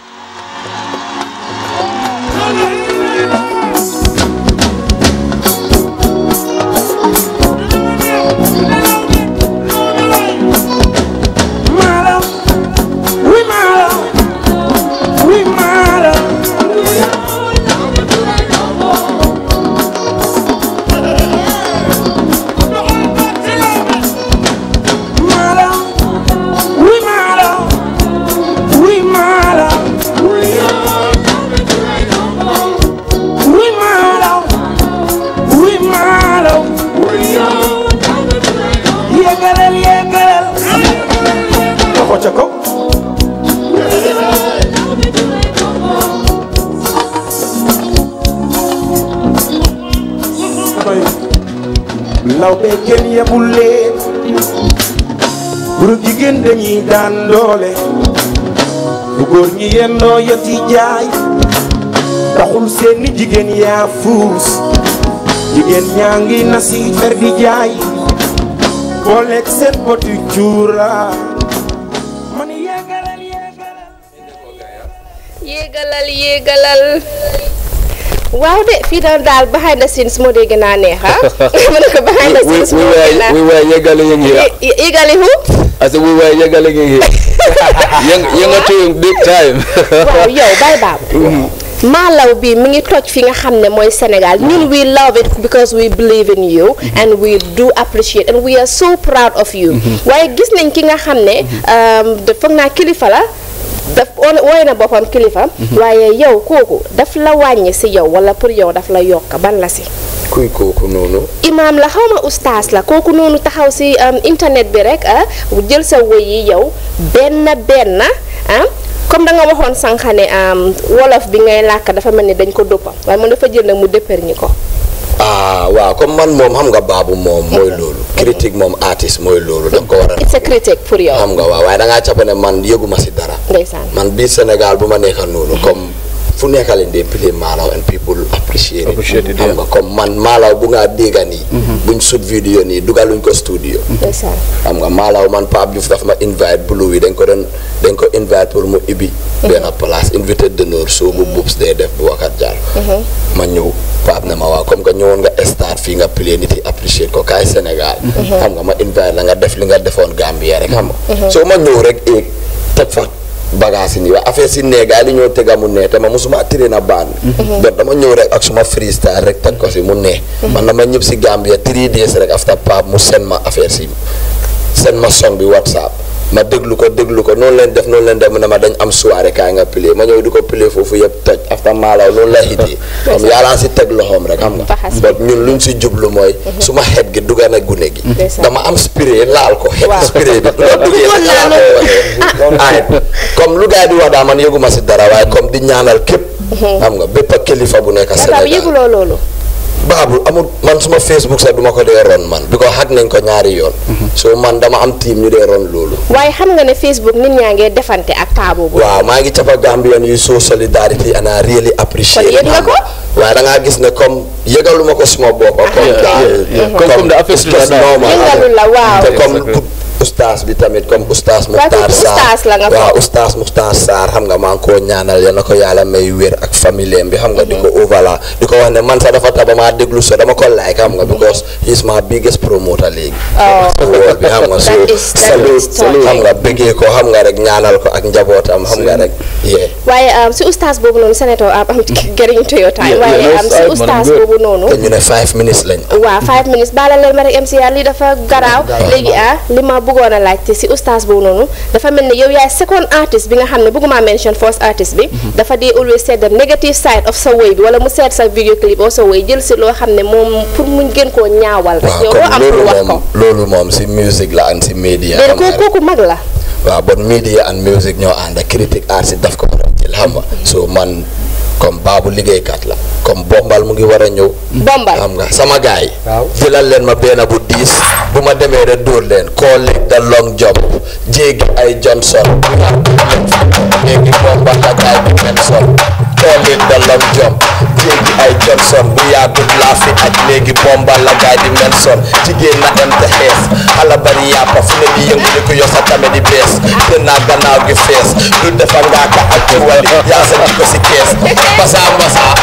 Mara, we mara, we mara. Mara, we mara, we mara. We mara, we mara. Yegalel, yegalel. Loxo ca kaw. law be kenn yebul leen góor jigéen dañuy daan doole bu góor ñi yendoo yati jaay taxul seeni jigéen yaa fuus jigéen ñaa ngi nasi fer di jaay booleeg seen poti cuura yéegalal yéegalal waaw de fii daal daal behind the scenes moo dee gën a neex ah ma ne ko behind the we, scenes we moo were gën a we were yegale yang here. Ye- yéegali hu I said we were yegale yang here. Yang yang atu yung big time. waaw yow bay baab maalaw bi mi ngi toj fi nga xam ne mooy Sénégal ñun we love it because we believe in you and we do appreciate and we are so proud of you waaye gis nañ ki nga xam ne um, da- foog naa kilifa la daf wooy na boppam kilifa waaye yow kooku daf la wàññi si yow wala pour yow daf la yokk ban la si kuy kooku noonu imaam la xaw ma ustaas la kooku noonu taxaw si um, internet bi rek ah jël sa woy yi yow benn benn ah comme da nga waxoon sànq ne um, wolof bi ngay làkk dafa mel ni dañ ko dëppam waaye moom dafa jël nag mu dëppër ñi ko ah waaw comme man moom xam nga baabu moom mooy loolu critique moom artiste mooy loolu da nga ko war a it's a critique pour yow xam nga waaw waaye da ngaa cappa ne man yëguma si dara ndeysaan man biir Sénégal bu ma nekkal noonu comme fu nekkal leen dee play maalaw and people appreciate it Appreciate it, xam nga comme man maalaw bu ngaa dégga nii buñ sut vidéo nii dugaluñ ko studio ndeysaan xam nga maalaw man Pape Diouf dafa ma invite blue yi dañ ko doon dañ ko invite pour mu ibbi benn place invité d'honneur soo bu bubs dee def bu wakat jaar ma ñëw Pape ne ma waaw comme que ñëwoon nga start fii nga play nit yi apprécier ko kaay Sénégal xam nga ma invite la nga def li nga defoon Gambia rek xam nga soo ma ñëw rek éeg teg fa bagage yi nii waaye affaire si nee gars yi li ñoo tega mu nee te ma musuma tiré na baan donc dama ñëw rek ak suma freestyle rek teg ko si mu nee man dama ñëpp si Gambia three days rek after Pape mu seen ma affaire si seen ma song bi WhatsApp ma déglu ko déglu ko noonu leen def noonu leen def mu ne ma dañ am soirée kaay nga play ma ñëw di ko play foofu yëpp toj after maalaw loolu la hitee comme yàlla si teg loxoom rek xam nga but ñun luñ si jublu mooy su ma xet gi dugga na gune gi dama am spray laal ko xet spray bi loolu duggee rek laa ko waxee ay comme lu gars yi di wax daa man yëguma si dara waaye comme di ñaanal képp xam nga bépp ak kilifa bu nekk Baba Sénégal yëguloo loolu baabu amul man suma Facebook sax duma ko dee ron man bi ko xag nañ ko ñaari yoon so man dama am team ñu dee ron loolu waaye xam nga ne Facebook nit ñaa ngee defante ak paa boobu waaw maa ngi cappa Gambian yu so solidarity and I really appreciate Kon yëg nga ko? waaye da ngaa gis ne comme yëgaluma ko suma boppa comme daal Comme- comme the affaire it's just la daal. normal. Yëngalu la, waaw. te comme ustaas bi tamit comme ustaas Waaw, Muxtaar kooku Sarr ustaas la nga waaw foog. ustaas Muxtaar Sarr xam nga maa ngi koo ñaanal yal na ko yàlla may wér ak famille bi xam nga di ko overla di ko wax ne man sax dafa taba maa déglu so dama ko like xam nga because he is my biggest promoter léegi so wóor bi xam nga so That is- that salute is touching. xam nga bëggee ko xam nga rek ñaanal ko ak njabootam xam nga rek yee waaye um, si ustaas boobu noonu senator am am getting into your time Yeah, waaye yeah, no, um, si sorry, man, ustaas I'm good. boobu noonu te ñu ne five minutes lañ waaw five minutes baala leen ma rek MCR lii dafa garaaw léegi ah li ma bëggoon a laajte si ustaas boobu noonu dafa mel ni yow yaay second artist bi nga xam ne bëgguma mention first artist bi dafa dee always seet the negative side of sa woy bi wala mu seet sa video clip oo sa woy jël si loo xam ne moom pour mu gën koo ñaawal rek yow waaw loo am comme pour loolu wax ko moom loolu moom si musique la and si media léegi xam nga kooku rek. kooku mag la waaw bon media and music ñoo ànd critique art si daf ko war a jël xam nga so man comme baabu liggéeykat la comme bombal mu ngi war a ñëw bombal xam nga sama gars yi jëlal leen ma benn bu diis bu ma demee rek dóor leen koo lig da long jump jéegi ay Johnson jéegi bombal la gaay bi Benson koo lig da long jump jéegi ay Johnson bu yàggut laa fi aj léegi bombal la gaay di Benson jigéen na em te xees xala bari yàppa fu ne di yëngu di ko yor sa tame di bees te naa gannaaw gi fees du defar ngaa ka ak ci wali yaa sa di ko si kees basaa basaa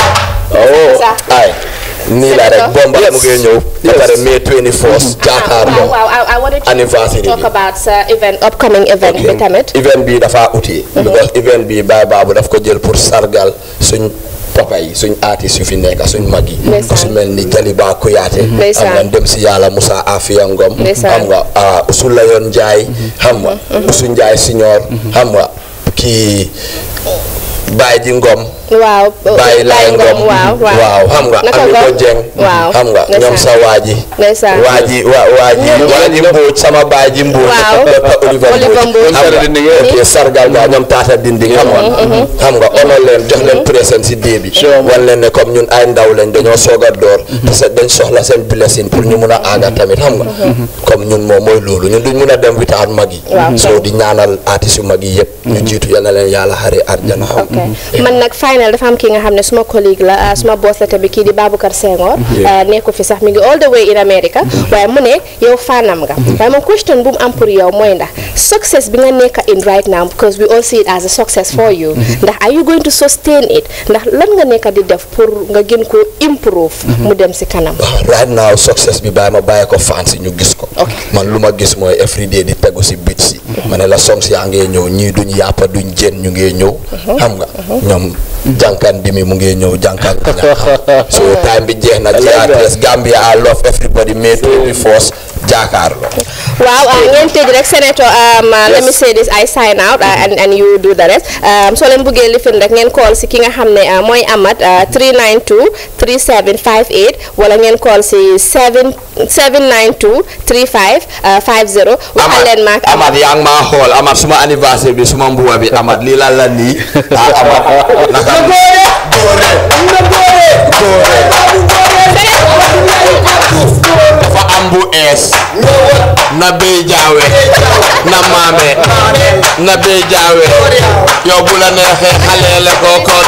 oh ay nii la rek bomba mu ngi ñëw ba pare mai 24 jàkkaarloo waaw waaw I wanted to anniversary talk bi about sa event upcoming event bi tamit event bi dafa uti because event bi Baye Babou daf ko jël pour sargal suñ papa yi suñ artistes yu fi nekk suñ mag yi ku si mel ni Jaliba Kuyaate Ndeysaan. xam nga dem si yàlla Moussa Afia Ngom Ndeysaan. xam nga ah Ousulayon Ndiaye xam nga Ousou Ndiaye Signor xam nga kii Baye ji Ngom waaw Baye Laay Ngom waaw waaw xam nga Naka Ami ko Ngom? Jeng waaw xam nga ndeysaan. ñoom sa waaji ndeysaan waaji wa waaji waaji Mbóoj sama baay ji Mbóoj Waaw. Dr. Oliver Oliver Mbóoj Mbóoj. xam nga ok sargal nga ñoom taata dindi xam nga xam nga ono leen jox leen présent si dee bi wan leen ne comme ñun ay ndaw lañ dañoo soog a door te se- dañ soxla seen blessing pour ñu mun a aaga tamit xam nga comme ñun moom mooy loolu ñun duñ mun a dem without mag yi Waaw. soo di ñaanal artistes yu mag yi yëpp ñu jiitu yal na leen yàlla xare arjana xam nga man nag final ne dafa am kii nga xam ne suma collègue la ah, suma boss la tamit kii di Baboucar Senghor Yeah. ah, nekku fi sax mi ngi all the way in America waaye mu ne yow faanam nga waaye moom question bu mu am pour yow mooy ndax success bi nga nekk in right now because we all see it as a success for you ndax are you going to sustain it ndax lan nga nekk di def pour nga gën ko improve mu dem si kanam right now success bi bàyyi ma bàyyi ko fans yi ñu gis ko man lu ma gis mooy everyday di tegu si bit si ma ne la songs yaa ngee ñëw ñii duñ yàppa duñ jën ñu ngee ñëw xam nga ñoom jànkan di mi mu ngee ñëw jànkan so time bi jeex na GRTS Gambia I love everybody May 24 jaakaarlo waaw ah, ngeen tëj rek senator um, uh, let me say this I sign out uh, and and you do the rest um, soo leen bëggee lifin rek ngeen call si ki nga xam ne uh, mooy Amat uh, 392 3758 wala ngeen call si 7 792 35 uh, 50 waxal leen maak Amad yaa ngi maa xool Amad suma anniversaire bi suma mbuba bi Amad lii lan la nii ah Amad naka dafa am bu ees na bey jaawe na maame na bey jaawe yow bu la neexee xaleele ko kon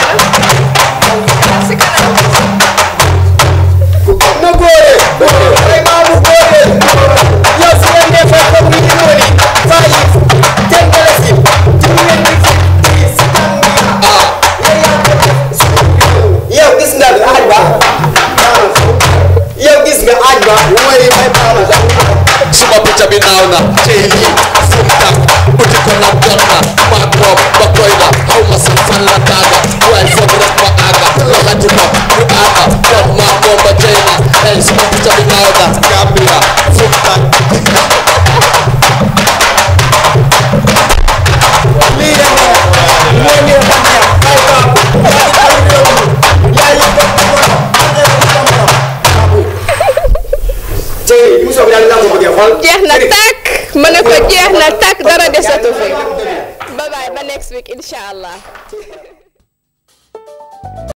na góore ay maamu góore yow su leen defee comme ni ñu woni fayi ten dalasi ci ngeen di si yow gis nga aaj ba yow gis nga aaj ba mooy may baama suma picca bi naaw na tey lii fu mu tax uti ko nag jot na maag moom ba koy na xaw ma sax fan la taaga waaye foog rek ma aaga laxati ko ñu aaga toog maag moom ba tey na ey suma picca bi naaw na Gambia fu mu tax lii rek moo ñu xam ne ay baabu ay réew mi yaa yi ko tey muso bi daal la ko bëggee xool jeex na tàkk ma ne ko jeex na tàkk dara desatu fi bye bye ba next week insha allah